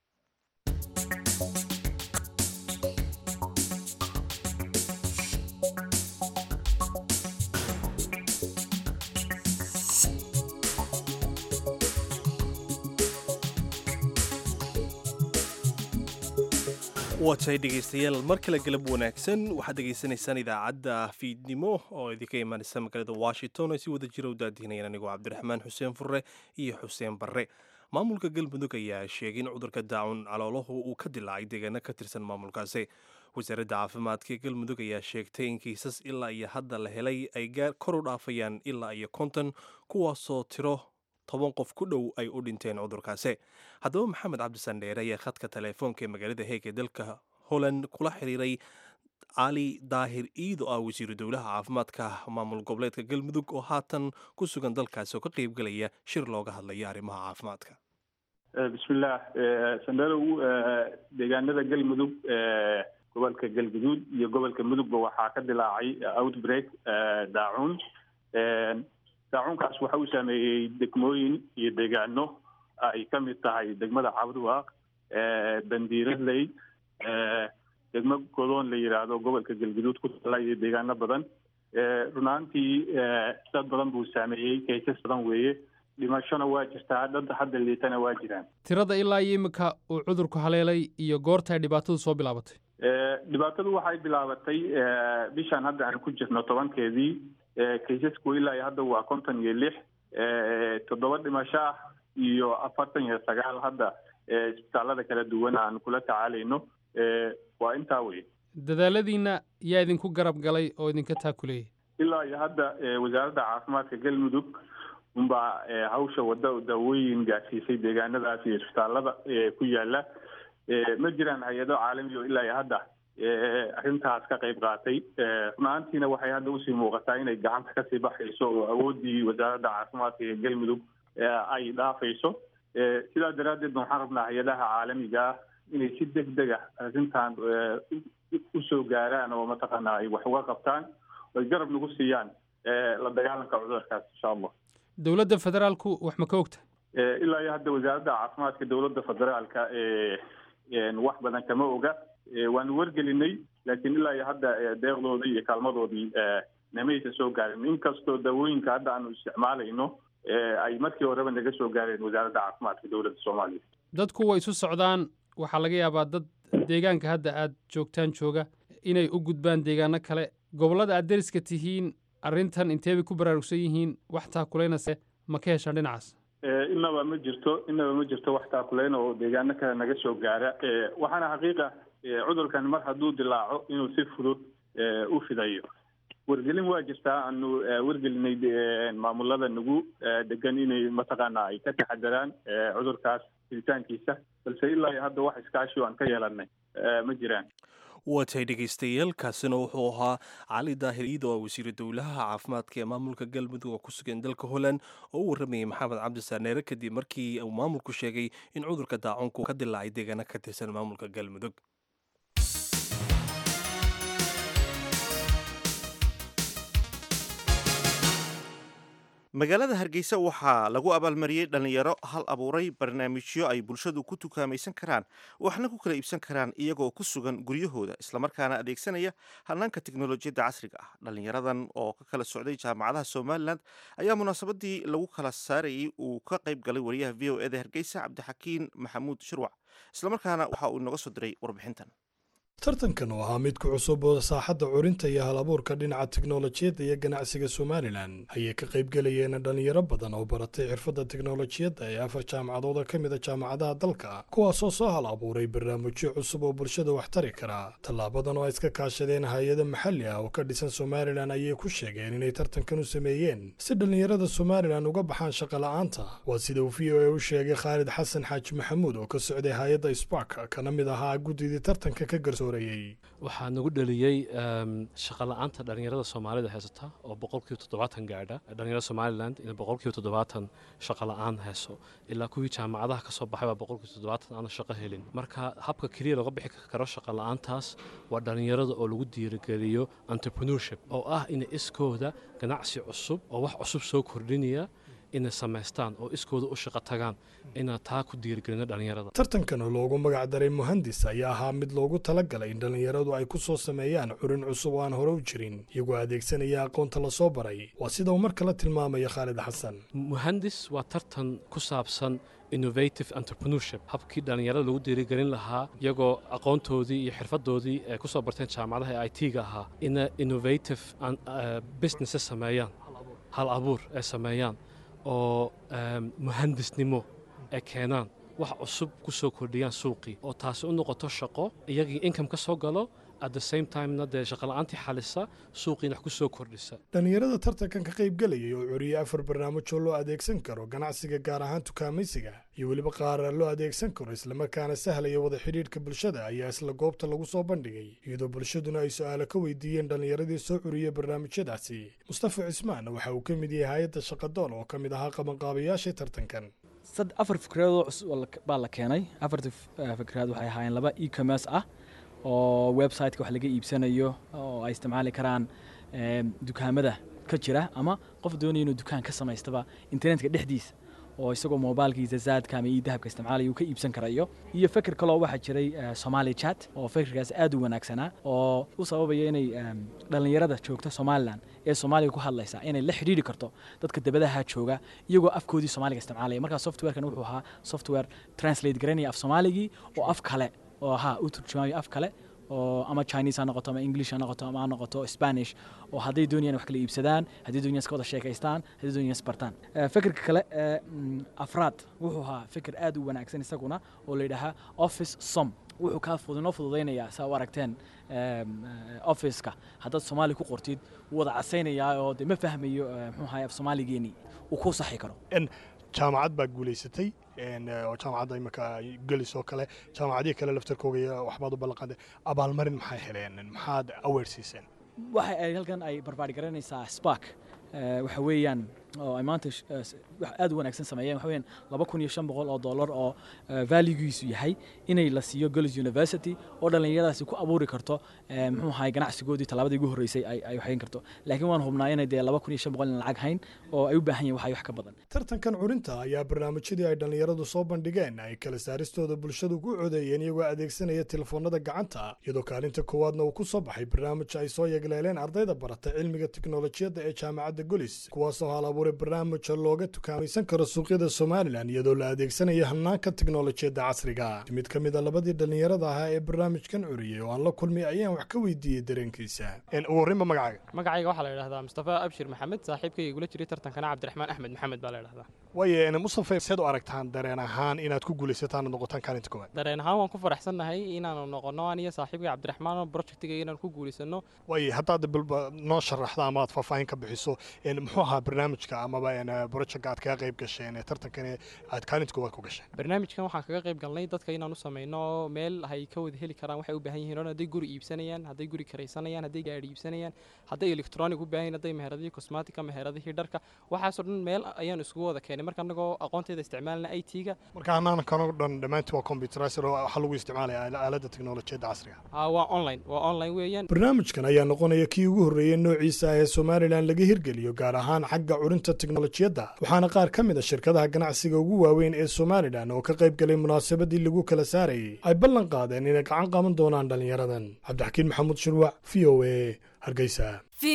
waa tahay dhegaystayaal mar kale galab wanaagsan waxaad dhegaysanaysaan idaacadda fiidnimo oo idinka imaanaysa magaalada washington ay si wada jira u daadihinayaan anigoo cabdiraxmaan xuseen furre iyo xuseen barre maamulka galmudug ayaa sheegay in cudurka daacun caloolahu uu ka dilaacay deegaano ka tirsan maamulkaasi wasaaradda caafimaadka ee galmudug ayaa sheegtay in kiisas ilaa iyo hadda la helay ay kor u dhaafayaan ilaa iyo konton kuwaasoo tiro toban qof ku dhow ay u dhinteen cudurkaasi haddaba maxamed cabdisan dheere ayaa khadka teleefoonka ee magaalada heeg ee dalka holland kula xiriiray cali daahir iid oo ah wasiiru dowlaha caafimaadka maamul goboleedka galmudug oo haatan ku sugan dalkaasi oo ka qaybgelaya shir looga hadlayo arrimaha caafimaadka bismillaah sandalow deegaanada galmudug gobolka galguduud iyo gobolka mudugba waxaa ka dilaacay outbreak daacuun daacuunkaas waxa uu saameeyey degmooyin iyo deegaano ay ka mid tahay degmada cabdiwaaq bandiiradley degmo godoon la yidhaahdo gobolka galguduud ku tala iyo deegaano badan runaantii dad badan buu saameeyey kaysas badan weeye dhimashona waa jirtaa dad hadda liitana waa jiraan tirada ilaa iyo iminka uu cudurku haleelay iyo goorta ay dhibaatadu soo bilaabatay dhibaatadu waxay bilaabatay bishan hadda aan ku jirno tobankeedii kaysasku ilaa iyo hadda waa konton iyo lix toddoba dhimasho ah iyo afartan iyo sagaal hadda isbitaalada kala duwan aan kula tacaalayno waa intaa wey dadaaladiina yaa idinku garab galay oo idinka taakuleeyay ilaa iyo hadda wasaaradda caafimaadka galmudug unbaa hawsha wadda daawooyin gaarsiisay deegaanadaas iyo isbitaalada ku yaala ma jiraan hay-ado caalami oo ilaa iyo hadda arrintaas ka qayb qaatay runaantiina waxay hadda usii muuqataa inay gacanta kasii baxayso oo awooddii wasaaradda caafimaadka ee galmudug ay dhaafayso sidaa daraaddeed waxaan rabnaa hay-adaha caalamiga ah inay si deg deg ah arrintan usoo gaaraan oo mataqaanaa ay wax uga qabtaan oy garab nagu siiyaan la dagaalanka cudurkaas insha allah dowladda federaalku wax ma ka ogta ilaa iyo hadda wasaaradda caafimaadka dowladda federaalka wax badan kama oga waanu wargelinay laakiin ilaa iyo hadda deeqdoodii iyo kaalmadoodii namaysa soo gaarin inkastoo daawooyinka hadda aanu isticmaalayno ay markii horeba naga soo gaareen wasaaradda caafimaadka dowladda soomaaliya dadku way isu socdaan waxaa laga yaabaa dad deegaanka hadda aad joogtaan jooga inay u gudbaan deegaano kale gobollada aad deriska tihiin arrintan inteebay ku baraarugsan yihiin wax taakulaynase ma ka heshaan dhinacaas inaba ma jirto inaba ma jirto wax taakuleyn oo deegaano kale naga soo gaara waxaana xaqiiqa cudurkan mar hadduu dilaaco inuu si fudud u fidayo wargelin waa jirtaa aanu wargelinay maamulada nagu degan inay mataqaana ay ka taxadaraan cudurkaas fiditaankiisa balse ilaa iyo hadda wax iskaashi aan ka yeelanay ma jiraan waa tahay dhegaystayaal kaasina wuxuu ahaa cali daahir iid oo ah wasiiru dowlaha caafimaadka ee maamulka galmudug oo ku sugan dalka holland oo u warramayay maxamed cabdisaaneere kadib markii uu maamulku sheegay in cudurka daacunku ka dilaacay deegaano ka tirsan maamulka galmudug magaalada hargeysa waxaa lagu abaalmariyey dhallinyaro hal abuuray barnaamijyo ay bulshadu ku tukaamaysan karaan waxna ku kala iibsan karaan iyagoo ku sugan guryahooda islamarkaana adeegsanaya hanaanka teknolojiyadda casriga ah dhallinyaradan oo ka kala socday jaamacadaha somalilan ayaa munaasabadii lagu kala saarayey uu ka qayb galay wariyaha v o eda hargeysa cabdixakiin maxamuud shirwac islamarkaana waxa uu inooga soo diray warbixintan tartankan oo ahaa mid ku cusub oo saaxadda curinta iyo hal abuurka dhinaca teknolojiyadda iyo ganacsiga somalilan ayay ka qaybgelayeen dhallinyaro badan oo baratay xirfadda teknolojiyadda ee afar jaamacadood oo ka mid a jaamacadaha dalka kuwaasoo soo hal abuuray barnaamijyo cusub oo bulshada wax tari kara tallaabadan oo ay iska kaashadeen hay-ada maxalli ah oo ka dhisan somalilan ayay ku sheegeen inay tartankan u sameeyeen si dhallinyarada somalilan uga baxaan shaqa la'aanta waa sida uu v o a u sheegay khaalid xasan xaaji maxamuud oo ka socday hay-adda spark kana mid ahaa guddidii tartanka ka garso waxaa nagu dhaliyey shaqala-aanta dhallinyarada soomaalida heysata oo boqolkiiba toddobaatan gaadha dhallinyarada somalilan in boqolkiiba toddobaatan shaqala-aan heeso ilaa kuwii jaamacadaha ka soo baxay baa boqolkiiba toddobaatan aana shaqo helin marka habka keliya looga bixi karo shaqala-aantaas waa dhallinyarada oo lagu diirigeliyo entrepreneurship oo ah inay iskooda ganacsi cusub oo wax cusub soo kordhinaya inay samaystaan oo iskooda u shaqo tagaan inaa taa ku diirigelino dhallinyarada tartankan oo loogu magac daray muhandis ayaa ahaa mid loogu talagalay in dhallinyaradu ay ku soo sameeyaan curin cusub oo aan hore u jirin iyagoo adeegsanaya aqoonta lasoo baray waa sida uu mar kale tilmaamaya khaalid xasan muhandis waa tartan ku saabsan innovative entrepreneurship habkii dhallinyarada lagu diirigelin lahaa iyagoo aqoontoodii iyo xirfadoodii ay ku soo barteen jaamacadaha ee i t-ga ahaa ina innovative businesses sameeyaan hal abuur ay sameeyaan oo muhandisnimo ay keenaan wax cusub ku soo kordhiyaan suuqii oo taasi u noqoto shaqo iyagii income ka soo galo at the same timena dee shaqola'aantii xalisa suuqiina wax ku soo kordhisa dhallinyarada tartankan ka qaybgelayay oo curiyey afar barnaamijoo loo adeegsan karo ganacsiga gaar ahaan tukaamaysiga iyo weliba qaar loo adeegsan karo islamarkaana sahlaya wada xidhiidhka bulshada ayaa isla goobta lagu soo bandhigay iyadoo bulshaduna ay su-aalo ka weydiiyeen dhallinyaradii soo curiyey barnaamijyadaasi mustafa cismaan waxa uu ka mid yahay hay-adda shaqadoon oo ka mid ahaa qabanqaabayaashii tartankan afar fikradood cusub baa la keenay afarta fikraad waxay ahaayeen laba e-commerce ah oo websiteka wax laga iibsanayo oo ay isticmaali karaan dukaamada ka jira ama qof doonaya inuu dukaan ka samaystaba internetka dhexdiisa oo isagoo mobilkiisa zaadka ama idahabka isticmaalaya uu ka iibsan karayo iyo fikir kaloo waxaa jiray somali chat oo fikirkaas aad u wanaagsanaa oo u sababaya inay dhallinyarada joogta somalilan ee soomaaliga ku hadlaysa inay la xidhiidhi karto dadka dabadaha jooga iyagoo afkoodii soomaaliga isticmaalaya markaa softwarekan wuxuu ahaa software translate garanaya af soomaaligii oo af kale oo ahaa u turjumaayo af kale oo ama chinese ha noqoto ama english ha noqoto ama ha noqoto spanish oo hadday doonayaan wax kala iibsadaan hadday doonayaan iska wada sheekaystaan hadday doonayaan isbartaan fikirka kale ee afraad wuxuu ahaa fikir aad u wanaagsan isaguna oo la yidhaahaa office som wuxuu kaa noo fududaynayaa saa u aragteen officeka haddaad soomaali ku qortid wuu wada casaynayaa oo de ma fahmayo muxuu ahay af soomaaligeenii uu ku saxi karo jaamacad baa guulaysatay oo jaamacadda imika gelis oo kale jaamacadihii kale laftarkooga waxbaad u ballanqaaday abaalmarin maxay heleen maxaad aweer siiseen waxa ay halkan ay barbaari garanaysaa spark waxa weeyaan oo ay maanta wax aad u wanaagsan sameeyeen waxa weeyaan laba kun iyo shan boqol oo dollar oo valuegiisu yahay inay la siiyo girls university oo dhallinyaradaasi ku abuuri karto muxuu ahay ganacsigoodii tallaabadii ugu horreysay ay ay waxayn karto laakiin waan hubnaa inay dee laba kun iyo shan boqol in lacag hayn oo ay u baahan yihin waxay wax ka badan tartankan curinta ayaa barnaamijyadii ay dhallinyaradu soo bandhigeen ay kala saaristooda bulshadu ku codeeyeen iyagoo adeegsanaya telefoonada gacanta iyadoo kaalinta koowaadna uu ku soo baxay barnaamij ay soo yegleeleen ardayda barata cilmiga teknolojiyadda ee jaamacadda golis kuwaasoo hal abuuray barnaamij looga tukaamaysan karo suuqyada somalilan iyadoo la adeegsanaya hanaanka teknolojiyadda casriga mid ka mid a labadii dhallinyarada ahaa ee barnaamijkan curiyey oo aan la kulmay ayaan wax ka weydiiyey dareenkiisa warrinba magacaaga magacayga waxaa la yidhahdaa mustafa abshir maxamed saaxiibkayga igula jiray tartankana cabdiraxmaan axmed maxamed baa la yidhahdaa waaye mustafa seed u aragtaan dareen ahaan inaad ku guulaysataan noqotaan kaalinta koowaad dareen ahaan waan ku faraxsannahay inaanu noqonno aniyo saaxiibkay cabdiraxmaan projectiga inaan ku guulaysano waaye haddaad bilba noo sharaxda ama aad faahfaahin ka bixiso muxuu ahaa barnaamijka amaba projectka aad kaga qayb gasheen ee tartankan aad kaalinta koowaad ku gasheen barnaamijkan waxaan kaga qayb galnay dadka inaan u samayno meel ay ka wada heli karaan waxay u baahan yihiin oo hadday guri iibsanayaan hadday guri karaysanayaan hadday gaadhi iibsanayaan hadday electronic u baahan hadday meheradihii cosmatica meheradihii dharka waxaasoo dhan meel ayaan isugu wada keenay marka annagoo aqoonteeda isticmaalna i t-ga marka hanaankanoo dhan dhammaantii waa computerized oo waxaa lagu isticmaalaya aaladda teknolojiyadda casriga waa online waa online weeyaan barnaamijkan ayaa noqonaya kii ugu horreeyey noociisa ah ee somalilan laga hirgeliyo gaar ahaan xagga curinta teknolojiyadda waxaana qaar ka mid a shirkadaha ganacsiga ugu waaweyn ee somalilan oo ka qayb galay munaasabadii lagu kala saarayay ay ballan qaadeen inay gacan qaban doonaan dhallinyaradan cabdixakiin maxamuud shirwac v o a hargeysa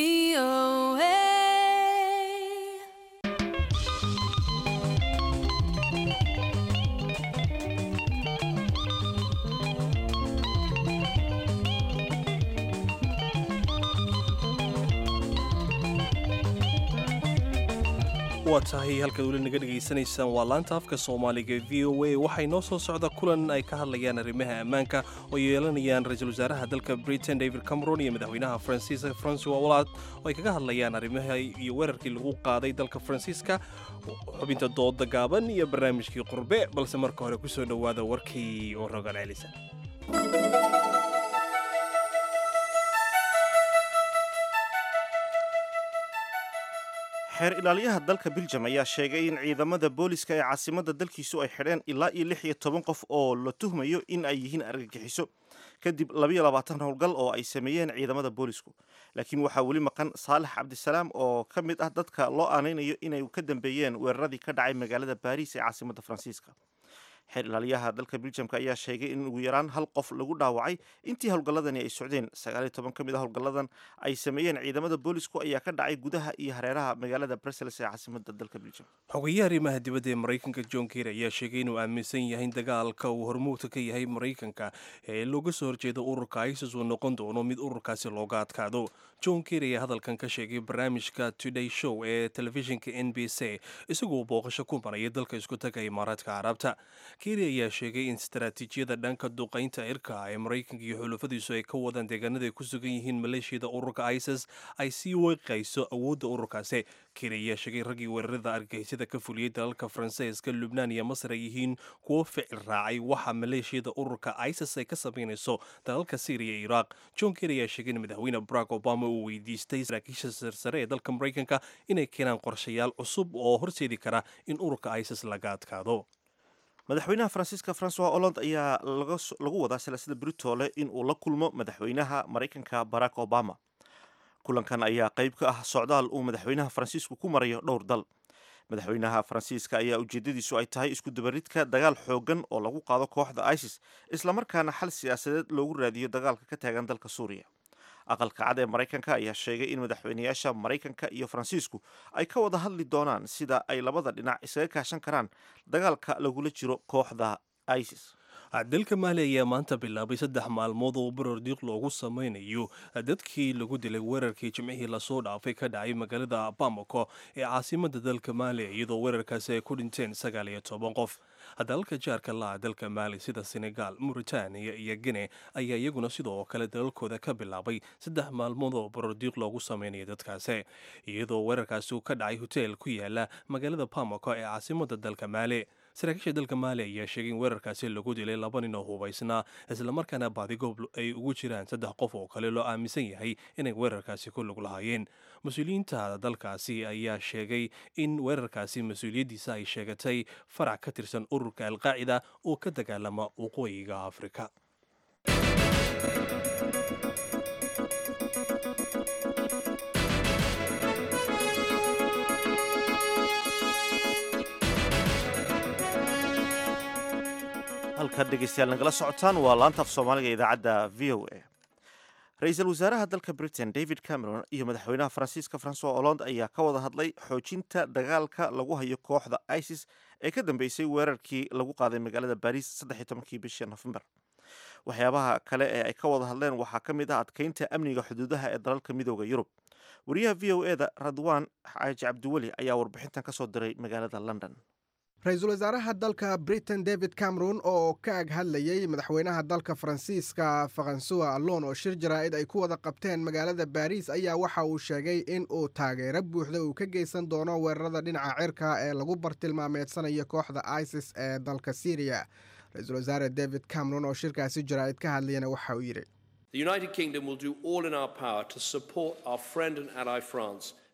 waa tahay halkaad weli naga dhegaysanaysaan waa laanta afka soomaaliga v o a waxay noo soo socda kulan ay ka hadlayaan arrimaha ammaanka oo yeelanayaan ra-iisul wasaaraha dalka britain david cameron iyo madaxweynaha faransiiska francois hollande oo ay kaga hadlayaan arrimaha iyo weerarkii lagu qaaday dalka faransiiska xubinta dooda gaaban iyo barnaamijkii qurbe balse marka hore kusoo dhowaada warkii oo rogaal celisa xeer ilaaliyaha dalka biljam ayaa sheegay in ciidamada booliska ee caasimadda dalkiisu ay xidheen ilaa iyo lix iyo toban qof oo la tuhmayo in ay yihiin argagixiso kadib labayo labaatan howlgal oo ay sameeyeen ciidamada boolisku laakiin waxaa weli maqan saalax cabdisalaam oo ka mid ah dadka loo aanaynayo inay ka dambeeyeen weeraradii ka dhacay magaalada baariis ee caasimadda faransiiska xeer ilaaliyaha dalka biljamka ayaa sheegay in ugu yaraan hal qof lagu dhaawacay intii howlgalladani ay socdeen sagaal iyo toban ka mid a howlgalladan ay sameeyeen ciidamada boolisku ayaa ka dhacay gudaha iyo hareeraha magaalada brussels ee caasimadda dalka biljam xogeyaha arrimaha dibadda ee maraykanka john ker ayaa sheegay inuu aaminsan yahay in dagaalka uu hormuudka ka yahay maraykanka ee looga soo horjeeda ururka isis uu noqon doono mid ururkaasi looga adkaado john ker ayaa hadalkan ka sheegay barnaamijka today show ee telefishinka n b c isagoo booqasho ku maraya dalka isku taga imaaraadka carabta keri ayaa sheegay in istaraatiijiyada dhanka duqaynta cirka ee maraykanka iyo xulufadiisu ay ka wadaan deegaanada ay ku sugan yihiin maleeshiyada ururka isis ay sii weeqayso awoodda ururkaasi keri ayaa sheegay raggii weerarada argagixisada ka fuliyey dalalka faransiiska lubnaan iyo masar ay yihiin kuwo ficil raacay waxa maleeshiyada ururka isis ay ka samaynayso dalalka syriya iyo iraaq john keri ayaa sheegay in madaxweyne barack obama uu weydiistay saraakiisha sarsare ee dalka maraykanka inay keenaan qorshayaal cusub oo horseedi kara in ururka isis laga adkaado madaxweynaha faransiiska francois hollande ayaa lagu wadaa silaasada britole in uu la kulmo madaxweynaha maraykanka barack obama kulankan ayaa qayb ka ah socdaal uu madaxweynaha faransiisku ku marayo dhowr dal madaxweynaha faransiiska ayaa ujeedadiisu ay tahay isku dabaridka dagaal xoogan oo lagu qaado kooxda isis islamarkaana xal siyaasadeed loogu raadiyo dagaalka ka taagan dalka suuriya aqalka cad ee maraykanka ayaa sheegay in madaxweynayaasha maraykanka iyo faransiisku ay ka wada hadli doonaan sida ay labada dhinac isaga kaashan karaan dagaalka lagula jiro kooxda isis dalka maali ayaa maanta bilaabay saddex maalmood oo barordiiq loogu sameynayo dadkii lagu dilay weerarkii jimcihii lasoo dhaafay ka dhacay magaalada bamako ee caasimada dalka maali iyadoo weerarkaasi ay ku dhinteen sagaal iyo toban qof dalalka jaarka laha dalka maali sida senegal mauritaniya iyo gine ayaa iyaguna sidoo kale dalalkooda ka bilaabay saddex maalmood oo barordiiq loogu sameynaya dadkaasi iyadoo weerarkaasi ka dhacay hoteel ku yaala magaalada bamako ee caasimada dalka maali saraakiisha dalka maali ayaa sheegay in weerarkaasi lagu dilay laba nin oo hubaysnaa islamarkaana baadigoob ay ugu jiraan saddex qof oo kale loo aaminsan yahay inay weerarkaasi ku lug lahaayeen mas-uuliyiinta dalkaasi ayaa sheegay in weerarkaasi mas-uuliyaddiisa ay sheegatay farac ka tirsan ururka alqaacida oo ka dagaalama waqooyiga afrika halkaad dhegeystayaal nagala socotaan waa laanta af soomaaliga idaacadda v o a ra-iisul wasaaraha dalka britain david cameron iyo madaxweynaha faransiiska francois hollande ayaa ka wada hadlay xoojinta dagaalka lagu hayo kooxda isis ee ka dambeysay weerarkii lagu qaaday magaalada baris saddex tobankii bishii nofembar waxyaabaha kale ee ay ka wada hadleen waxaa ka mid ah adkeynta amniga xuduudaha ee dalalka midooda yurub wariyaha v o eda radwan xaaji cabdiweli ayaa warbixintan kasoo diray magaalada london ra-iisul wasaaraha dalka britain david cameron oo ka ag hadlayey madaxweynaha dalka faransiiska faransuwa allon oo shir jaraa'id ay ku wada qabteen magaalada baariis ayaa waxa uu sheegay in uu taageero buuxda uu ka geysan doono weerarada dhinaca cirka ee lagu bartilmaameedsanayo kooxda isis ee dalka syriya ra-iisul wasaare david cameron oo shirkaasi jaraa'id ka hadlayana waxa uu yidhi The United Kingdom will do all in our power to support our friend and ally France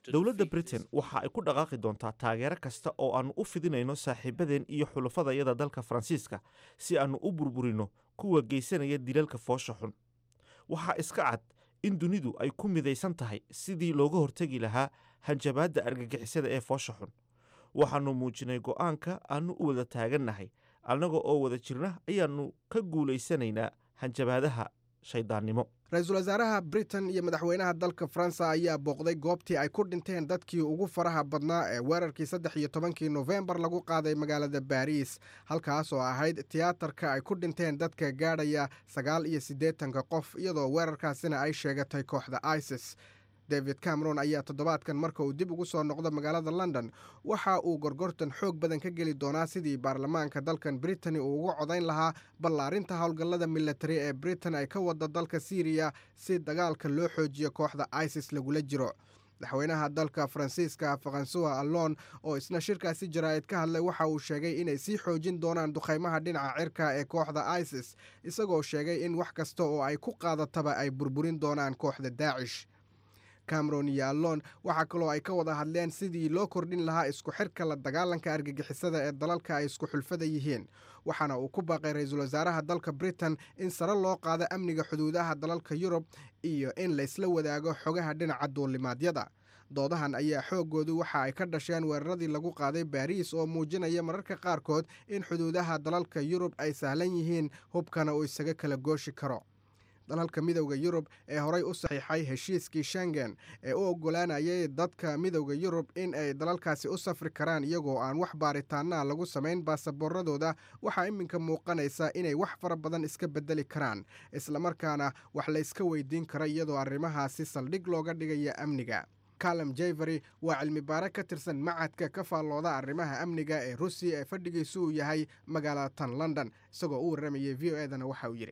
dowladda britain waxa ay ku dhaqaaqi doontaa taageero kasta oo aannu u fidinayno saaxiibadeen iyo xulufadayada dalka faransiiska si aannu u burburino kuwa geysanaya dilalka foosha xun waxaa iska cad in dunidu ay ku midaysan tahay sidii looga hortegi lahaa hanjabaadda argagixisada ee foosha xun waxaannu muujinay go'aanka aannu u wada taagannahay annaga oo wada jirna ayaannu ka guulaysanaynaa hanjabaadaha shayddaannimo ra-iisul wasaaraha britain iyo madaxweynaha dalka faransa ayaa booqday goobtii ay ku dhinteen dadkii ugu faraha badnaa ee weerarkii saddex iyo tobankii nofembar lagu qaaday magaalada baariis halkaas oo ahayd tiyaatarka ay ku dhinteen dadka gaadhaya sagaal iyo siddeetanka qof iyadoo weerarkaasina ay sheegatay kooxda isis david cameron ayaa toddobaadkan marka uu dib ugu soo noqdo magaalada london waxa uu gorgortan xoog badan ka geli doonaa sidii baarlamaanka dalkan britani uu uga codayn lahaa ballaarinta howlgallada militari ee britain ay ka wada dalka syriya si dagaalka loo xoojiyo kooxda isis lagula jiro madaxweynaha dalka faransiiska faransuwa allon oo isna shirkaasi jaraa'id ka hadlay waxa uu sheegay inay sii xoojin doonaan dukhaymaha dhinaca cirka ee kooxda isis isagoo sheegay in wax kasta oo ay ku qaadataba ay burburin doonaan kooxda daacish cameron iyo allon waxaa kaloo ay ka wada hadleen sidii loo kordhin lahaa isku xirka la dagaalanka argagixisada ee dalalka ay isku xulfada yihiin waxaana uu ku baaqay ra-iisul wasaaraha dalka britain in sare loo qaado amniga xuduudaha dalalka yurub iyo in laysla wadaago xogaha dhinaca duulimaadyada doodahan ayaa xooggoodu waxa ay ka dhasheen weeraradii lagu qaaday baariis oo muujinaya mararka qaarkood in xuduudaha dalalka yurub ay sahlan yihiin hubkana uu isaga kala gooshi karo dalalka midowda yurub ee horay u saxiixay heshiiskii shengen ee u oggolaanayay dadka midowda yurub in ay dalalkaasi u safri karaan iyagoo aan wax baaritaanaa lagu samayn baasaboorradooda waxaa iminka muuqanaysa inay wax fara badan iska beddeli karaan islamarkaana wax la yska weydiin kara iyadoo arrimahaasi saldhig looga dhigaya amniga calum jevery waa cilmi baare ka tirsan macadka ka faallooda arrimaha amniga ee rusiya ee fadhigiisu uu yahay magaalada tan london isagoo u warramayay v o edana waxa uu yidhi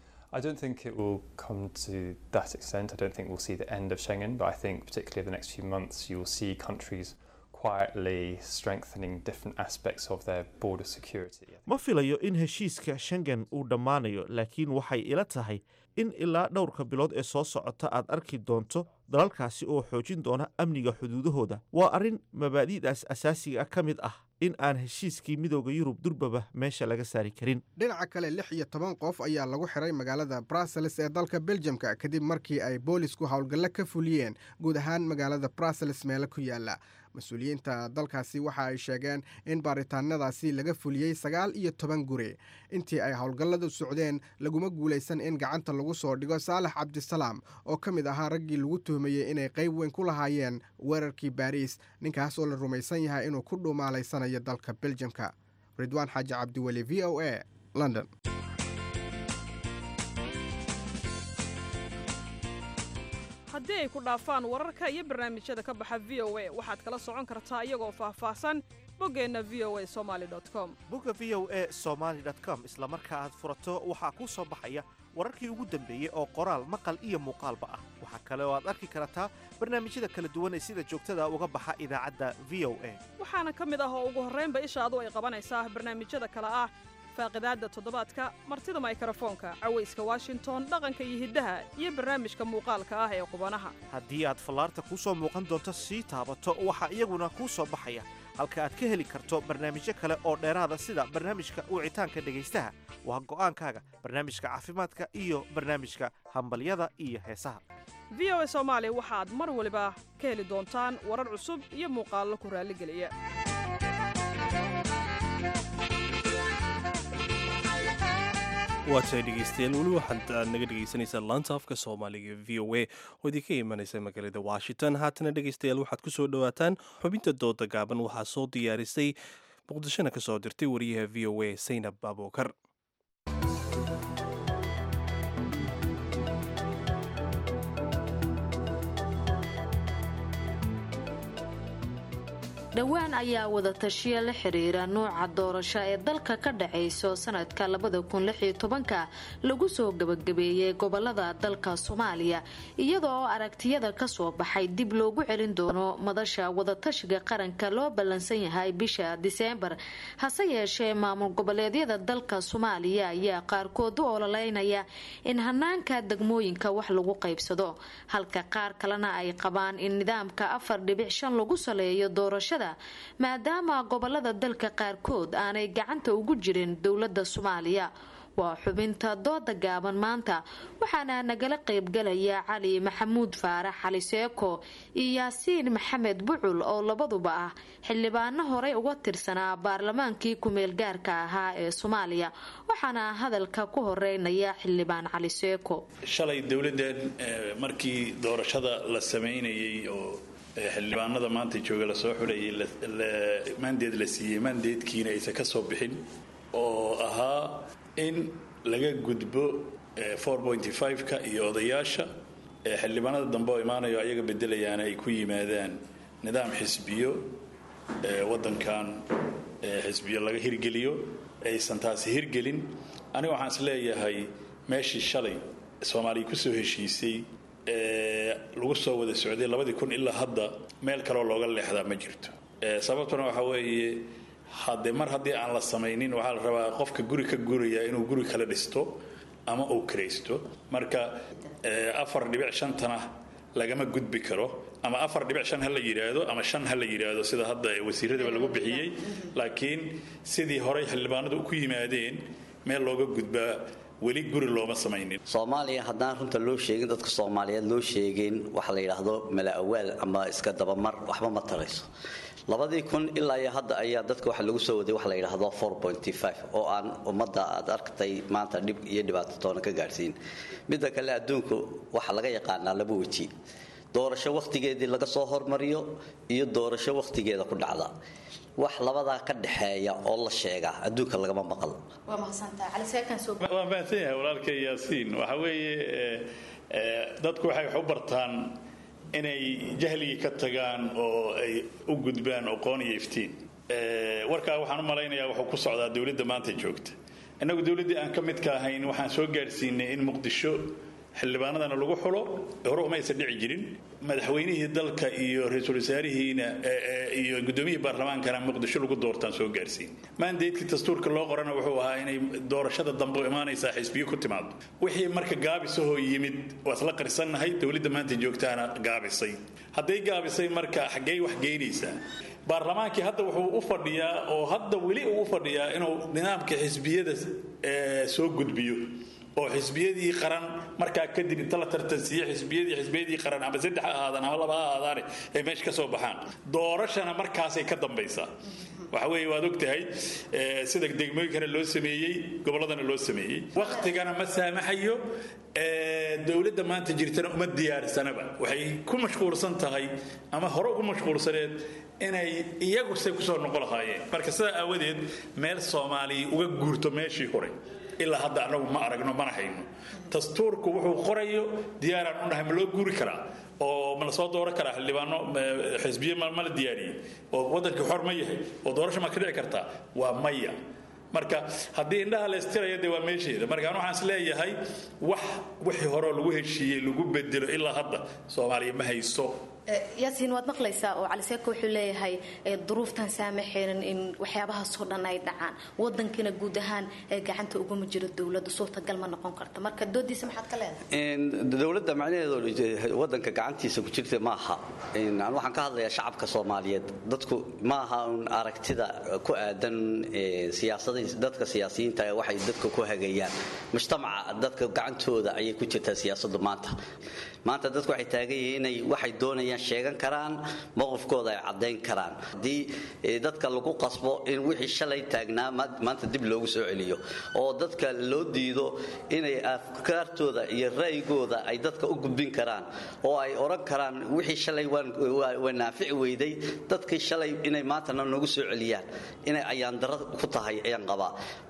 I don't think it will come to that extent. I don't think we'll see the end of Schengen, but I think particularly over the next few months, you will see countries quietly strengthening different aspects of their border security. ma filayo in heshiiska shengen uu dhammaanayo laakiin waxay ila tahay in ilaa dhowrka bilood ee soo socota aad arki doonto dalalkaasi oo xoojin doona amniga xuduudahooda waa arrin mabaadi'daas asaasiga ka mid ah in aan heshiiskii midowda yurub durbaba meesha laga saari karin dhinaca kale lix iyo toban qof ayaa lagu xiray magaalada brussels ee dalka beljamka kadib markii ay boolisku howlgallo ka fuliyeen guud ahaan magaalada brussels meelo ku yaala mas-uuliyiinta dalkaasi waxa ay sheegeen in baaritaanadaasi laga fuliyey sagaal iyo toban guri intii ay howlgalladu socdeen laguma guulaysan in gacanta lagu soo dhigo saalax cabdisalaam oo ka mid ahaa raggii lagu tuhmayey inay qayb weyn ku lahaayeen weerarkii baariis ninkaas oo la rumaysan yahay inuu ku dhuumaalaysanayo dalka beljamka ridwaan xaaji cabdiweli v o a london haddii ay ku dhaafaan wararka iyo barnaamijyada ka baxa v o a waxaad kala socon kartaa iyagoo faahfaahsan boggeenna v o a somali com bogga v o a somaly com isla marka aad furato waxaa kuu soo baxaya wararkii ugu dambeeyey oo qoraal maqal iyo muuqaalba ah waxaa kale oo aad arki kartaa barnaamijyada kala duwan ee sida joogtada uga baxa idaacadda v o a waxaana ka mid ah oo ugu horraynba ishaadu ay qabanaysaa barnaamijyada kale ah faaqidaadda toddobaadka martida maykarafoonka cawayska washington dhaqanka iyo hiddaha iyo barnaamijka muuqaalka ah ee qubanaha haddii aad fallaarta kuu soo muuqan doonto sii taabato waxaa iyaguna kuu soo baxaya halka aad ka heli karto barnaamijyo kale oo dheeraada sida barnaamijka wicitaanka dhegaystaha waa go'aankaaga barnaamijka caafimaadka iyo barnaamijka hambalyada iyo heesaha v o a soomaali waxaad mar waliba ka heli doontaan warar cusub iyo muuqaallo ku raalligeliya waatahay dhegeystayaal weli waxaad aad naga dhegeysanaysaa laanta afka soomaaliga v o a oo idinka imanaysa magaalada washington haatana dhegeystayaal waxaad ku soo dhowaataan xubinta dooda gaaban waxaa soo diyaarisay muqdishona ka soo dirtay wariyaha v o a saynab abuukar dhowaan ayaa wadatashiya la xiriira nuuca doorasho ee dalka ka dhacayso sanadka labadakunyotobanka lagu soo gabagabeeyey gobolada dalka soomaaliya iyadoo aragtiyada kasoo baxay dib loogu celin doono madasha wadatashiga qaranka loo ballansan yahay bisha diseembar hase yeeshee maamul goboleedyada dalka soomaaliya ayaa qaarkood u ololeynaya in hanaanka degmooyinka wax lagu qaybsado halka qaar kalena ay qabaan in nidaamka afar dhibic shan lagu saleeyo doorashada maadaama gobolada dalka qaarkood aanay gacanta ugu jirin dowlada soomaaliya waa xubinta dooda gaaban maanta waxaana nagala qaybgalaya cali maxamuud faarax cali seeko iyo yaasiin maxamed bucul oo labaduba ah xildhibaano horey uga tirsanaa baarlamaankii kumeel gaarka ahaa ee soomaaliya waxaana hadalka ku horeynaya xildhibaan cali seeko shalay dowladdan markii doorashada la samaynayay oo xildhibaanada maanta jooga lasoo xulayay maandeed la siiyey maandeedkiina aysan ka soo bixin oo ahaa in laga gudbo ka iyo odayaasha xildhibaanada dambe oo imaanayo ayaga bedelayaana ay ku yimaadaan nidaam xisbiyo wadankan xisbiyo laga hirgeliyo aysan taasi hirgelin aniga waxaan is leeyahay meeshii shalay soomaaliya kusoo heshiisay lagu soo wada socday labadii kun ilaa hadda meel kaleoo looga leexdaa ma jirto sababtuna waxaa weeye hadde mar haddii aan la samaynin waxaa la rabaa qofka guri ka guraya inuu guri kala dhisto ama uu kiraysto marka afar dhibic shantana lagama gudbi karo ama afar dhibic shan ha la yidhaahdo ama shan ha la yidhaahdo sida hadda wasiiradaba lagu bixiyey laakiin sidii horey xildhibaanadu ku yimaadeen meel looga gudbaa weli guri looma samaynin soomaaliya haddaan runta loo sheegin dadka soomaaliyeed loo sheegin waxa la yidhaahdo mala awaal ama iska dabamar waxba ma tarayso labadii kun ilaa iyo hadda ayaa dadka waxa lagu soo waday waxa la yidhaahdo oo aan ummadda aad arktay maanta dhib iyo dhibaato toona ka gaadhsiin midda kale adduunku waxa laga yaqaanaa laba weji doorasho wakhtigeedii laga soo hormariyo iyo doorasho wakhtigeeda ku dhacda wax labadaa ka dhexeeya oo la sheegaa adduunka lagama maqal waa mahadsan yahay walaalkay yaasiin waxa weeye dadku waxay wax u bartaan inay jahligii ka tagaan oo ay u gudbaan aqoon iyo iftiin warkaa waxaan u malaynayaa wuxuu ku socdaa dowladda maanta joogta innagu dowladdii aan ka midka ahayn waxaan soo gaadhsiinay in muqdisho xildhibaanadana lagu xulo hore umaysan dhici jirin madaxweynihii dalka iyo ra-iisul wasaarihiina iyo gudoomiyihii baarlamaankana muqdisho lagu doortaan soo gaarsiin maandeedkii dastuurka loo qorana wuxuu ahaa inay doorashada dambe imaanaysaa xisbiyo ku timaado wixii marka gaabisahoo yimid waa isla qarsannahay dowladda maanta joogtaana gaabisay hadday gaabisay marka xaggey wax geynaysaa baarlamaankii hadda wuxuu u fadhiyaa oo hadda weli uu u fadhiyaa inuu nidaamka xisbiyada soo gudbiyo oo xisbiyadii qaran markaa kadib inta la tartansiiye xisbiyadii xisbiyadii qaran ama saddex ha ahaadaan ama laba ha ahaadaane ay meesha ka soo baxaan doorashana markaasay ka dambaysaa waxa weeye waad ogtahay sida degmooyinkana loo sameeyey gobolladana loo sameeyey waktigana ma saamaxayo dowladda maanta jirtana uma diyaarsanaba waxay ku mashquulsan tahay ama hore ugu mashquulsaneed inay iyagu say kusoo noqon lahaayeen marka sidaa aawadeed meel soomaaliya uga guurto meeshii hore ilaa hadda anagu ma aragno mana hayno dastuurku wuxuu qorayo diyaaraan u nahay ma loo guuri karaa oo ma la soo dooran karaa xildhibaano xisbiye ma la diyaariyey oo waddankii xor ma yahay oo doorasho ma ka dhici kartaa waa maya marka haddii indhaha la istiraya dee waa meesheeda marka an waxaan is leeyahay wax wixii horeo lagu heshiiyey lagu bedelo ilaa hadda soomaaliya ma hayso yaasiin waad maqlaysaa oo cali seeko wuxuu leeyahay duruuftan saamaxaynin in waxyaabahaasoo dhan ay dhacaan wadankina guud ahaan gacanta uguma jiro dowladda suurtagal ma noqon karta marka doodiisa maxaad ka leedahay dowladda macnaheedu wadanka gacantiisa ku jirta maaha an waxaan ka hadlayaa shacabka soomaaliyeed dadku maaha un aragtida ku aadan dadka siyaasiyiinta waxay dadka ku hagayaan mujtamaca dadka gacantooda ayay ku jirtaa siyaasadu maanta maanta dadku waxay taagan yihiin inay waxay doonayaan sheegan karaan mowqifkooda ay caddayn karaan haddii dadka lagu qasbo in wixii shalay taagnaa maanta dib loogu soo celiyo oo dadka loo diido inay afkaartooda iyo ra'yigooda ay dadka u gudbin karaan oo ay odhan karaan wixii shalay waa naafici weyday dadkii shalay inay maantana noogu soo celiyaan inay ayaandaro ku tahay ayaan qabaa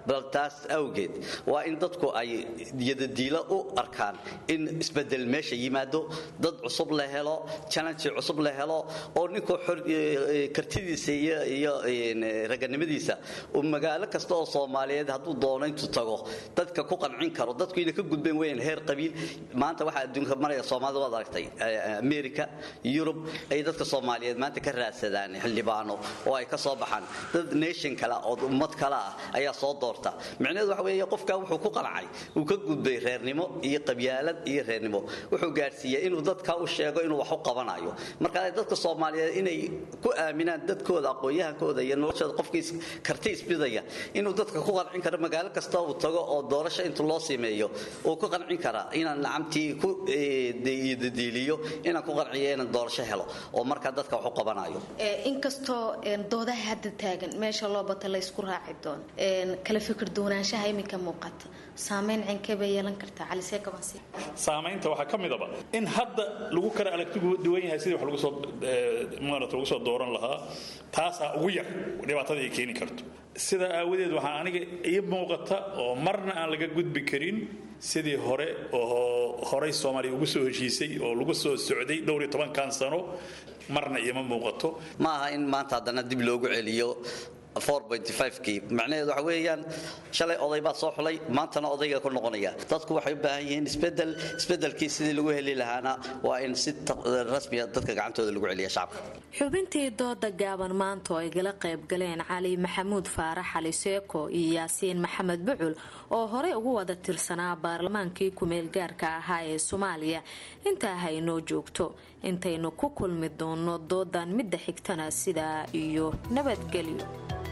bal taas awgeed waa in dadku ay yadadiilo u arkaan in isbedel meesha yimaado dad cusub la helo challenge cusub la helo oo ninkuu kartidiisa iyo raganimadiisa uu magaalo kasta oo soomaaliyeed hadduu doono intuu tago dadka ku qancin karo dadku inay ka gudbeen weyn heer qabiil maanta waxaa adduunka maraya soomaalida waad aragtay america yurub ay dadka soomaaliyeed maanta ka raadsadaan xildhibaano oo ay ka soo baxaan dad nation kale oo ummad kale ah ayaa soo doorta micnaheedu waxa weeye qofka wuxuu ku qancay uu ka gudbay reernimo iyo qabyaalad iyo reernimo wuxuu gaadhsiiyey inuu dadka u sheego inuu wax u qabanayo marka dadka soomaaliyeed inay ku aaminaan dadkooda aqoon-yahankooda iyo noloshooda qofkii karti isbidaya inuu dadka ku qancin karo magaalo kasta uu tago oo doorasho inta loo sameeyo uu ku qancin karaa inaan lacamtii ku dadiiliyo inaan ku qanciyo inaan doorasho helo oo markaa dadka wax u qabanayo inkastoo doodaha hadda taagan meesha loo bata la isku raaci doono kala fikir duwanaanshaha iminka muuqata saameyn cinkee bay yeelan kartaa calisee kabansi saamaynta waxaa ka midaba in hadda lagu kala aragtigu duwan yahay sidii wax lagu soo maarata lagu soo dooran lahaa taasaa ugu yar dhibaatada ay keeni karto sidaa aawadeed waxaa aniga ii muuqata oo marna aan laga gudbi karin sidii hore oo horey soomaaliya ugu soo heshiisay oo lagu soo socday dhowr iyo tobankan sano marna iima muuqato ma aha in maanta haddana dib loogu celiyo kii macnaheedu waxa weeyaan shalay oday baa soo xulay maantana odayga ku noqonaya dadku waxay u baahan yihiin isbedel isbedelkii sidii lagu heli lahaana waa in si rasmiya dadka gacantooda lagu celiya shacabka xubintii dooda gaaban maanta oo ay gala qayb galeen cali maxamuud faarax cali seeko iyo yaasiin maxamed bucul oo horey ugu wada tirsanaa baarlamaankii kumeel gaarka ahaa ee soomaaliya intaa haynoo joogto intaynu ku kulmi doono doodan midda xigtana sidaa iyo nabadgelyo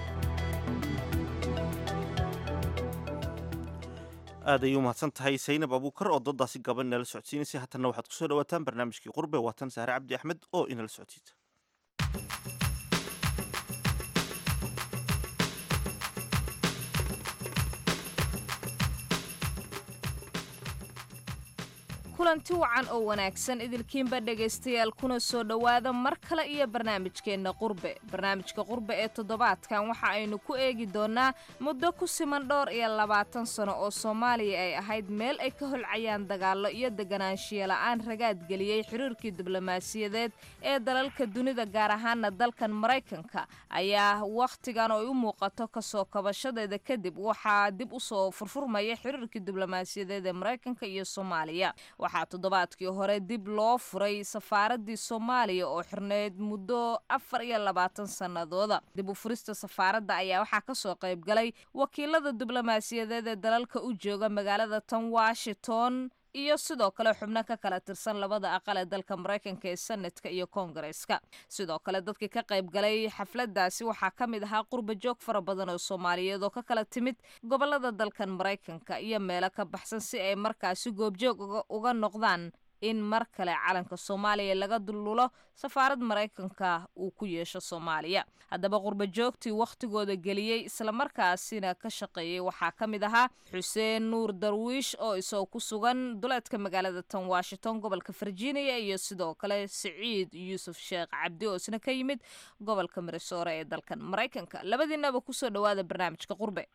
aad ayay u mahadsan tahay saynab abuukar oo doodaasi gaban inala socodsiinaysay haatanna waxaad kusoo dhawaataan barnaamijkii qurbe waatan saare cabdi axmed oo inala socodsiisa kulanti wacan oo wanaagsan idilkiinba dhegaystayaal kuna soo dhowaada mar kale iyo barnaamijkeenna qurbe barnaamijka qurbe ee toddobaadkan waxa aynu ku eegi doonnaa muddo ku siman dhowr iyo labaatan sano oo soomaaliya ay ahayd meel ay ka holcayaan dagaallo iyo deganaanshiya la'aan ragaadgeliyey xiriirkii diblomaasiyadeed ee dalalka dunida gaar ahaana dalkan maraykanka ayaa wakhtigan oo ay u muuqato kasoo kabashadeeda kadib waxaa dib u soo furfurmaya xiriirkii diblomaasiyadeed ee maraykanka iyo soomaaliya waxaa toddobaadkii hore dib loo furay safaaradii soomaaliya oo xirneyd muddo afar iyo labaatan sannadooda dib u furista safaaradda ayaa waxaa kasoo qayb galay wakiilada diblomaasiyadeed ee dalalka u jooga magaalada tan washington iyo sidoo kale xubno ka kala tirsan labada aqal ee dalka maraykanka ee senatka iyo koongareeska sidoo kale dadkii ka qayb galay xafladaasi waxaa ka mid ahaa qurba joog fara badan oo soomaaliyeed oo ka kala timid gobolada dalkan maraykanka iyo meelo ka baxsan si ay markaasi goobjoog uga noqdaan in mar kale calanka soomaaliya laga dullulo safaarad maraykanka uu ku yeesho soomaaliya haddaba qurba joogtii wakhtigooda geliyey islamarkaasina ka shaqeeyey waxaa ka mid ahaa xuseen nuur darwiish oo isagoo ku sugan duleedka magaalada tan washington gobolka virginia iyo sidoo kale siciid yuusuf sheekh cabdi oo isna ka yimid gobolka mirisoore ee dalkan maraykanka labadiinaba kusoo dhowaada barnaamijka qurbe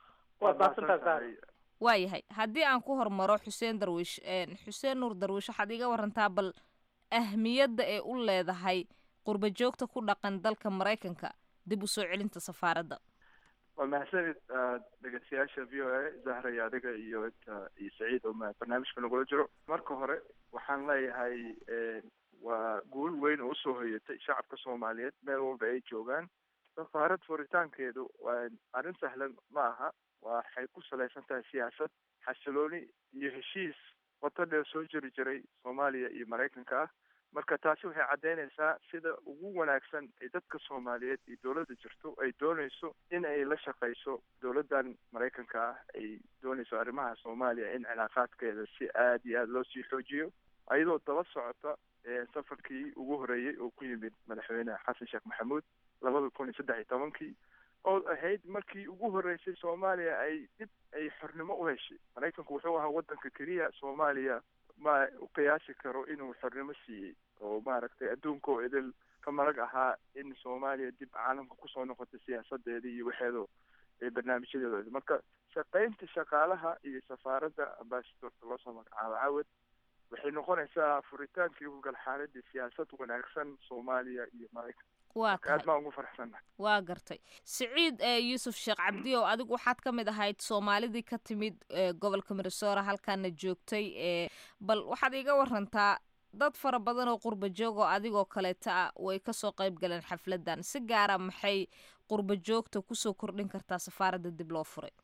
waayahay haddii aan ku hormaro xuseen darwiish xuseen nuur darwiish waxaad iga warantaa bal ahmiyadda ee u leedahay qurba joogta ku dhaqan dalka maraykanka dib u soo celinta safaaradda waa mahadsanid dhegeystayaasha v o a zahray adiga iyo iyo saciid oo barnaamijka nagula jiro marka hore waxaan leeyahay waa guul weyn oo usoo hoyatay shacabka soomaaliyeed meel walba ay joogaan safaarad furitaankeedu waa arrin sahlan ma aha waxay ku salaysan tahay siyaasad xasilooni iyo heshiis wado dheer soo jiri jiray soomaaliya iyo maraykanka ah marka taasi waxay caddeynaysaa sida ugu wanaagsan ay dadka soomaaliyeed iyo dowladda jirto ay doonayso in ay la shaqayso dowladdan maraykanka ah ay doonayso arrimaha soomaaliya in cilaaqaadkeeda si aada iyo aada loo sii xoojiyo ayadoo daba socota safarkii ugu horeeyey oo ku yimid madaxweyne xasan sheekh maxamuud labada kun iyo saddex iyo tobankii oo ahayd markii ugu horreysay soomaaliya ay dib ay xornimo u heshay maraykanku wuxuu ahaa waddanka keliya soomaaliya ma u qiyaasi karo inuu xornimo siiyey oo maaragtay adduunka oo idil ka marag ahaa in soomaaliya dib caalamka kusoo noqotay siyaasadeeda iyo waxeedo barnaamijyadeeda marka shaqaynta shaqaalaha iyo safaaradda ambasadorka loosoo magacaabo cawad waxay noqonaysaa furitaankii ugal xaaladii siyaasad wanaagsan soomaaliya iyo maraykan waa aad tahay baan ugu faraxsannahay waa gartay siciid ee yuusuf sheekh cabdi oo adigu waxaad ka mid ahayd soomaalidii ka timid ee gobolka minnesota halkaana joogtay ee bal waxaad iiga warantaa dad fara badan oo qurba joog oo adigoo kaleeta ah way kasoo qayb galeen xafladan si gaara maxay qurba joogta kusoo kordhin kartaa safaaradda dib loo furay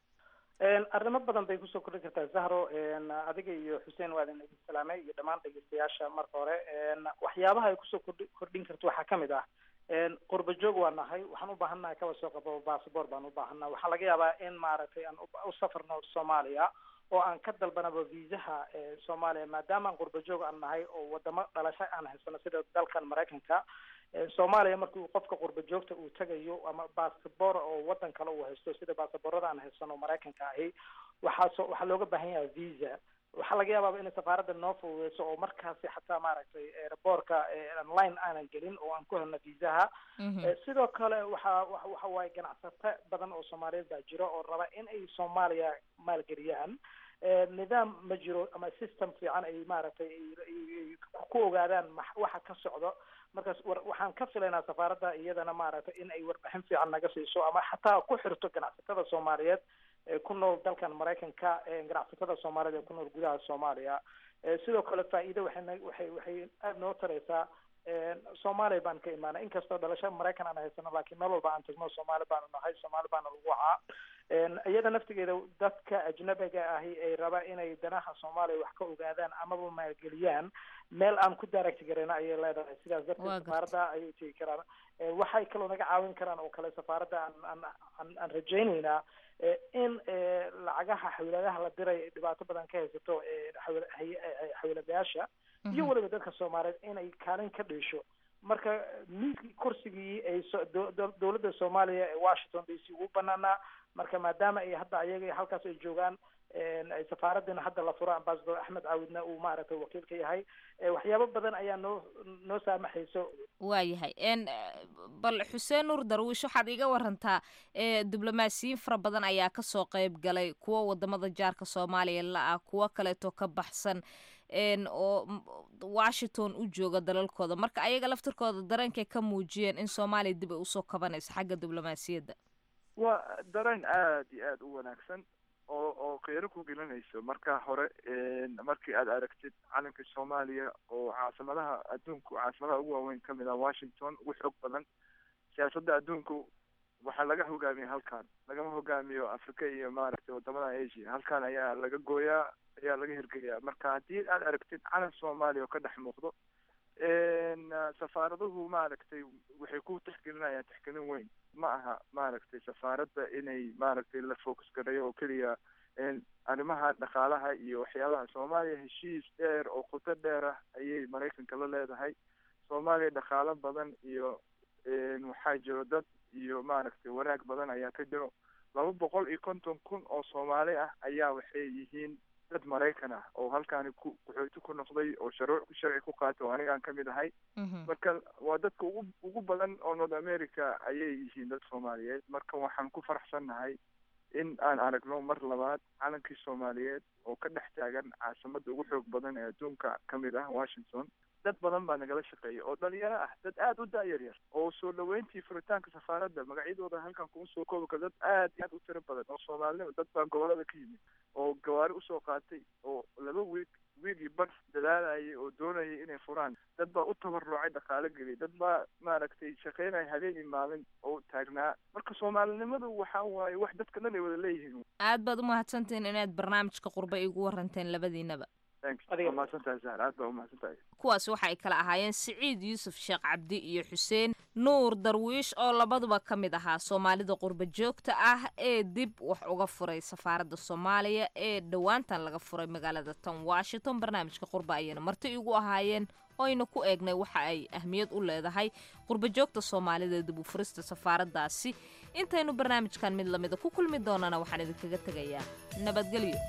arrimo badan bay kusoo kordhin kartaa zahro adiga iyo xuseen waa idin idin salaamay iyo dhammaan dhegeystayaasha marka hore waxyaabaha ay kusoo kordhi- kordhin karto waxaa kamid ah qurba joog waa nahay waxaan u baahannahay kaba soo qabo bassabort baan u baahannaha waxaa laga yaabaa in maaragtay aan u- u safarno soomaaliya oo aan ka dalbanaba viisaha soomaaliya maadaama aan qurba joog aan nahay oo wadamo dhalasho aan haysano sida dalkan maraykanka soomaaliya markii uu qofka qurba joogta uu tagayo ama bassabor oo wadan kale uu haysto sida bassaborada aan haysano maraykanka ahi waxaa soo waxaa looga baahan yahay visa waxaa laga yaabaa inay safaaradda noo fududeyso oo markaasi xataa maaragtay airbortka online aanan gelin oo aan ku helno viisaha Eh, sidoo kale waxa wa- waxa waaye ganacsato badan oo soomaaliyeed baa jiro oo raba in ay soomaaliya maalgeliyaan Eh, nidaam ma jiro ama system fiican ay maaragtay ay- ay- ay ku ogaadaan max- waxa ka socdo markaas war- waxaan ka filaynaa safaaradda iyadana maaragtay in ay warbixin fiican naga siiso ama xataa ku xirto ganacsatada soomaaliyeed ee ku nool dalkan maraykanka ee ganacsatada soomaaliyeed ee ku nool gudaha soomaaliya Eh, sidoo kale faa'iido waxay na- waxay waxay aada noo taraysaa soomaaliya baan ka imaanay inkastoo dhalasho maraykan aan haysano laakiin meel walba aan tagno soomaali baanu nahay soomaali baana lagu wacaa iyada naftigeeda dadka ajnabiga ahi ay raba inay danaha soomaaliya wax ka ogaadaan amaba maalgeliyaan meel aan ku direct garayna ayay leedahay sidaas darteed Waa gartay. safaaradda ayay tegi karaan Eh, waxay kaloo naga caawin karaan oo kale safaaradda aan aan aan aan rajaynaynaa eh, in eh, lacagaha xawiladaha la diray ay dhibaato badan ka haysato eh, xawila- hay- eh, xawiladayaasha iyo Mhm. weliba dadka soomaaliyeed inay kaalin ka dheesho marka miiskii kursigii ay so- do- do- dowladda soomaaliya ee washington d c ugu banaanaa marka maadaama ay hadda ayaga halkaas ay joogaan een, ay safaaraddina hadda la furo ambassador axmed caawidna uu maaragtay wakiil ka yahay Eh, waxyaabo badan ayaa noo noo saamaxayso waayahay n bal xuseen nuur darwiish waxaad iga warantaa ee diblomaasiyiin fara badan ayaa kasoo qayb galay kuwa wadamada jaarka soomaaliya la-ah kuwo kaleeto ka baxsan n oo m- washington u jooga dalalkooda marka ayaga laftirkooda dareenkay ka muujiyeen in soomaaliya dib ay usoo kabanayso xagga diblomaasiyadda waa dareen aad iyo aad u wanaagsan oo oo qiiro ku gelinayso marka hore een, markii aad aragtid calanka soomaaliya oo caasimadaha adduunku caasimadaha ugu waaweyn ka mid ah washington ugu xoog badan siyaasadda adduunku waxaa laga hogaamiya halkan lagama hogaamiyo africa iyo maaragtay wadamada asia halkan ayaa laga gooyaa ayaa laga hirgeliyaa marka haddii aad aragtid calan soomaaliya oo ka dhex muuqdo een, safaaraduhu maaragtay waxay ku tixgelinayaan tixgelin weyn ma aha maaragtay safaaradda inay maaragtay la focus gareeyo oo keliya een, arrimaha dhaqaalaha iyo waxyaabaha soomaaliya heshiis dheer oo qoto dheer ah ayay maraykanka la leedahay soomaaliya dhaqaalo badan iyo een, waxaa jiro dad iyo maaragtay wanaag badan ayaa ka jiro laba boqol iyo konton kun oo soomaali ah ayaa waxay yihiin dad maraykan ah oo halkaani ku qaxooti ku noqday oo sharuuc sharci ku qaatay oo anigaan ka mid ahay marka waa dadka ugu ugu badan oo north america ayay yihiin dad soomaaliyeed marka waxaan ku faraxsannahay in aan aragno mar labaad calankii soomaaliyeed oo ka dhex taagan caasimadda ugu xoog badan ee adduunka ka mid ah washington dad badan baa nagala shaqeeya oo dhalinyaro ah dad aada u da-yar yar oo soo dhaweyntii furitaanka safaaradda magacyadooda halkan kuma soo koobi karo dad aad iyo aad u tiro badan oo soomaalinimo dad baa gobolada ka yimid oo gawaari usoo qaatay oo laba wiig wiigii bar dadaalayay oo doonayay inay furaan dad baa u tabarucay dhaqaalo geliyay dad baa maaragtay shaqeynaya habeenii maalin oo taagnaa marka soomaalinimadu waxa waaye wax dadka dhan ay wada leeyihiin aad baad umahadsantihiin inaad barnaamijka qurbe igu waranteen labadiinaba thanks waa mahadsantahay zahar aad baa umahadsantahay kuwaasi waxa ay kala ahaayeen siciid yuusuf sheekh cabdi iyo xuseen nuur darwiish oo labaduba ka mid ahaa soomaalida qurba joogta ah ee dib wax uga furay safaaradda soomaaliya ee dhowaantan laga furay magaalada tan washington barnaamijka qurba ayayna marti igu ahaayeen oyna ku eegnay waxa ay ahmiyad u leedahay qurba joogta soomaalida dib u furista safaaraddaasi intaynu barnaamijkan mid lamida ku kulmi doonana waxaan idinkaga tegayaa nabadgelyo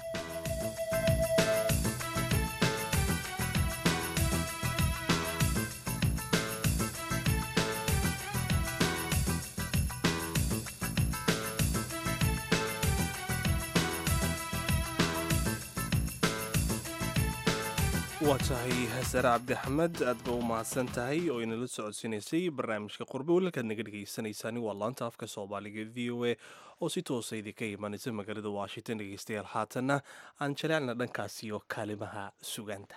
waa tahay hasare cabdixamed aad ba u mahadsan tahay oo inala socodsiinaysay barnaamijka qurbe walaalkaad naga dhegaysanaysaani waa laanta afka soomaaliga v o a oo si toosa idinka imaanaysa magaalada washington dhegaystayaal haatanna aan jaleecna dhankaasi iyo kaalimaha sugaanta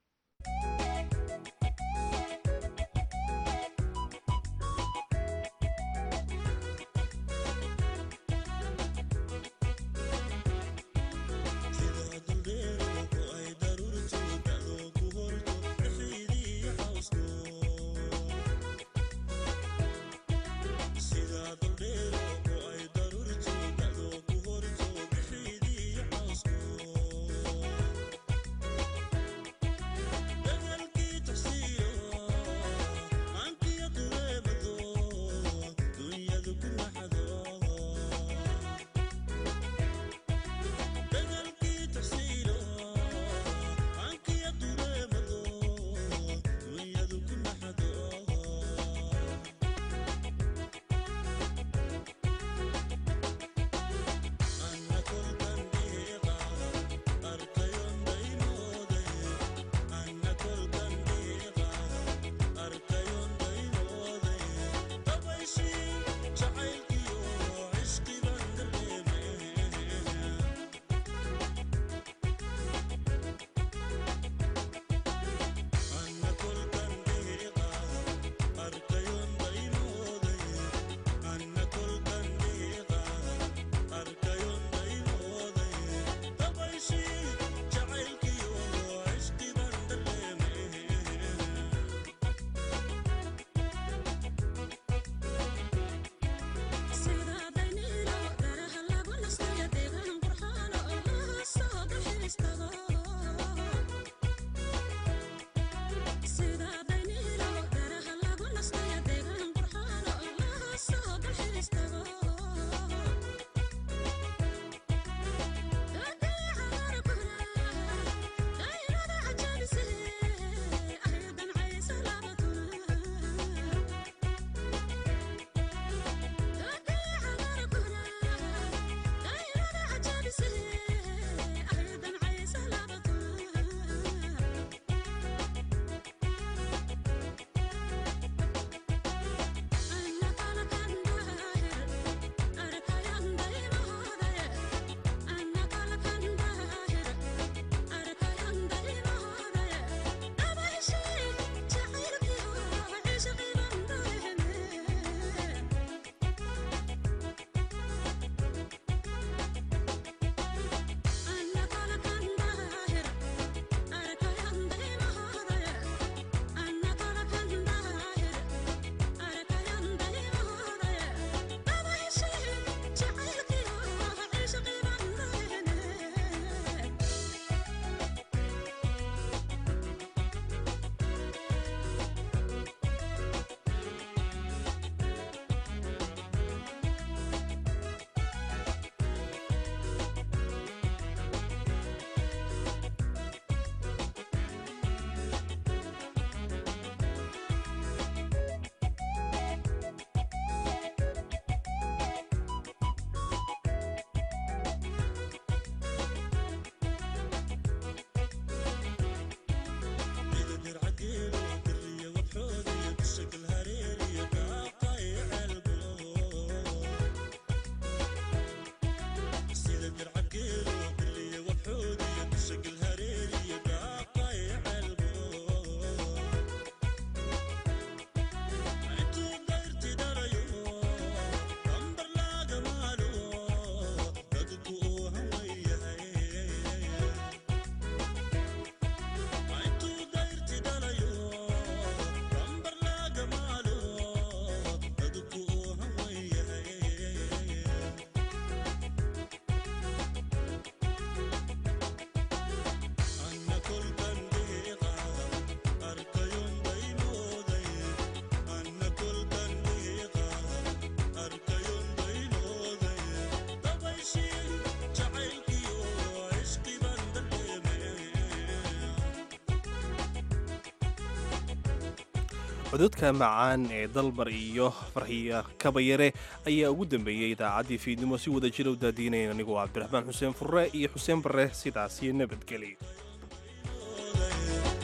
cododka macaan ee dalmar iyo farxiya kabayare ayaa ugu dambeeyey idaacaddii fiidnimo si wada jira u daadiinayn anigoo cabdiraxmaan xuseen furre iyo xuseen barre sidaas iyo nabadgelyo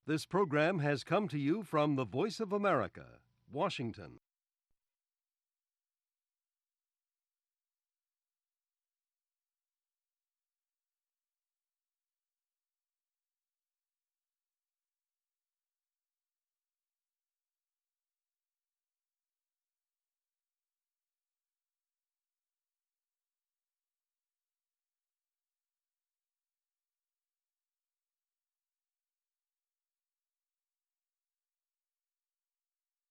This program has come to you from the Voice of America, Washington.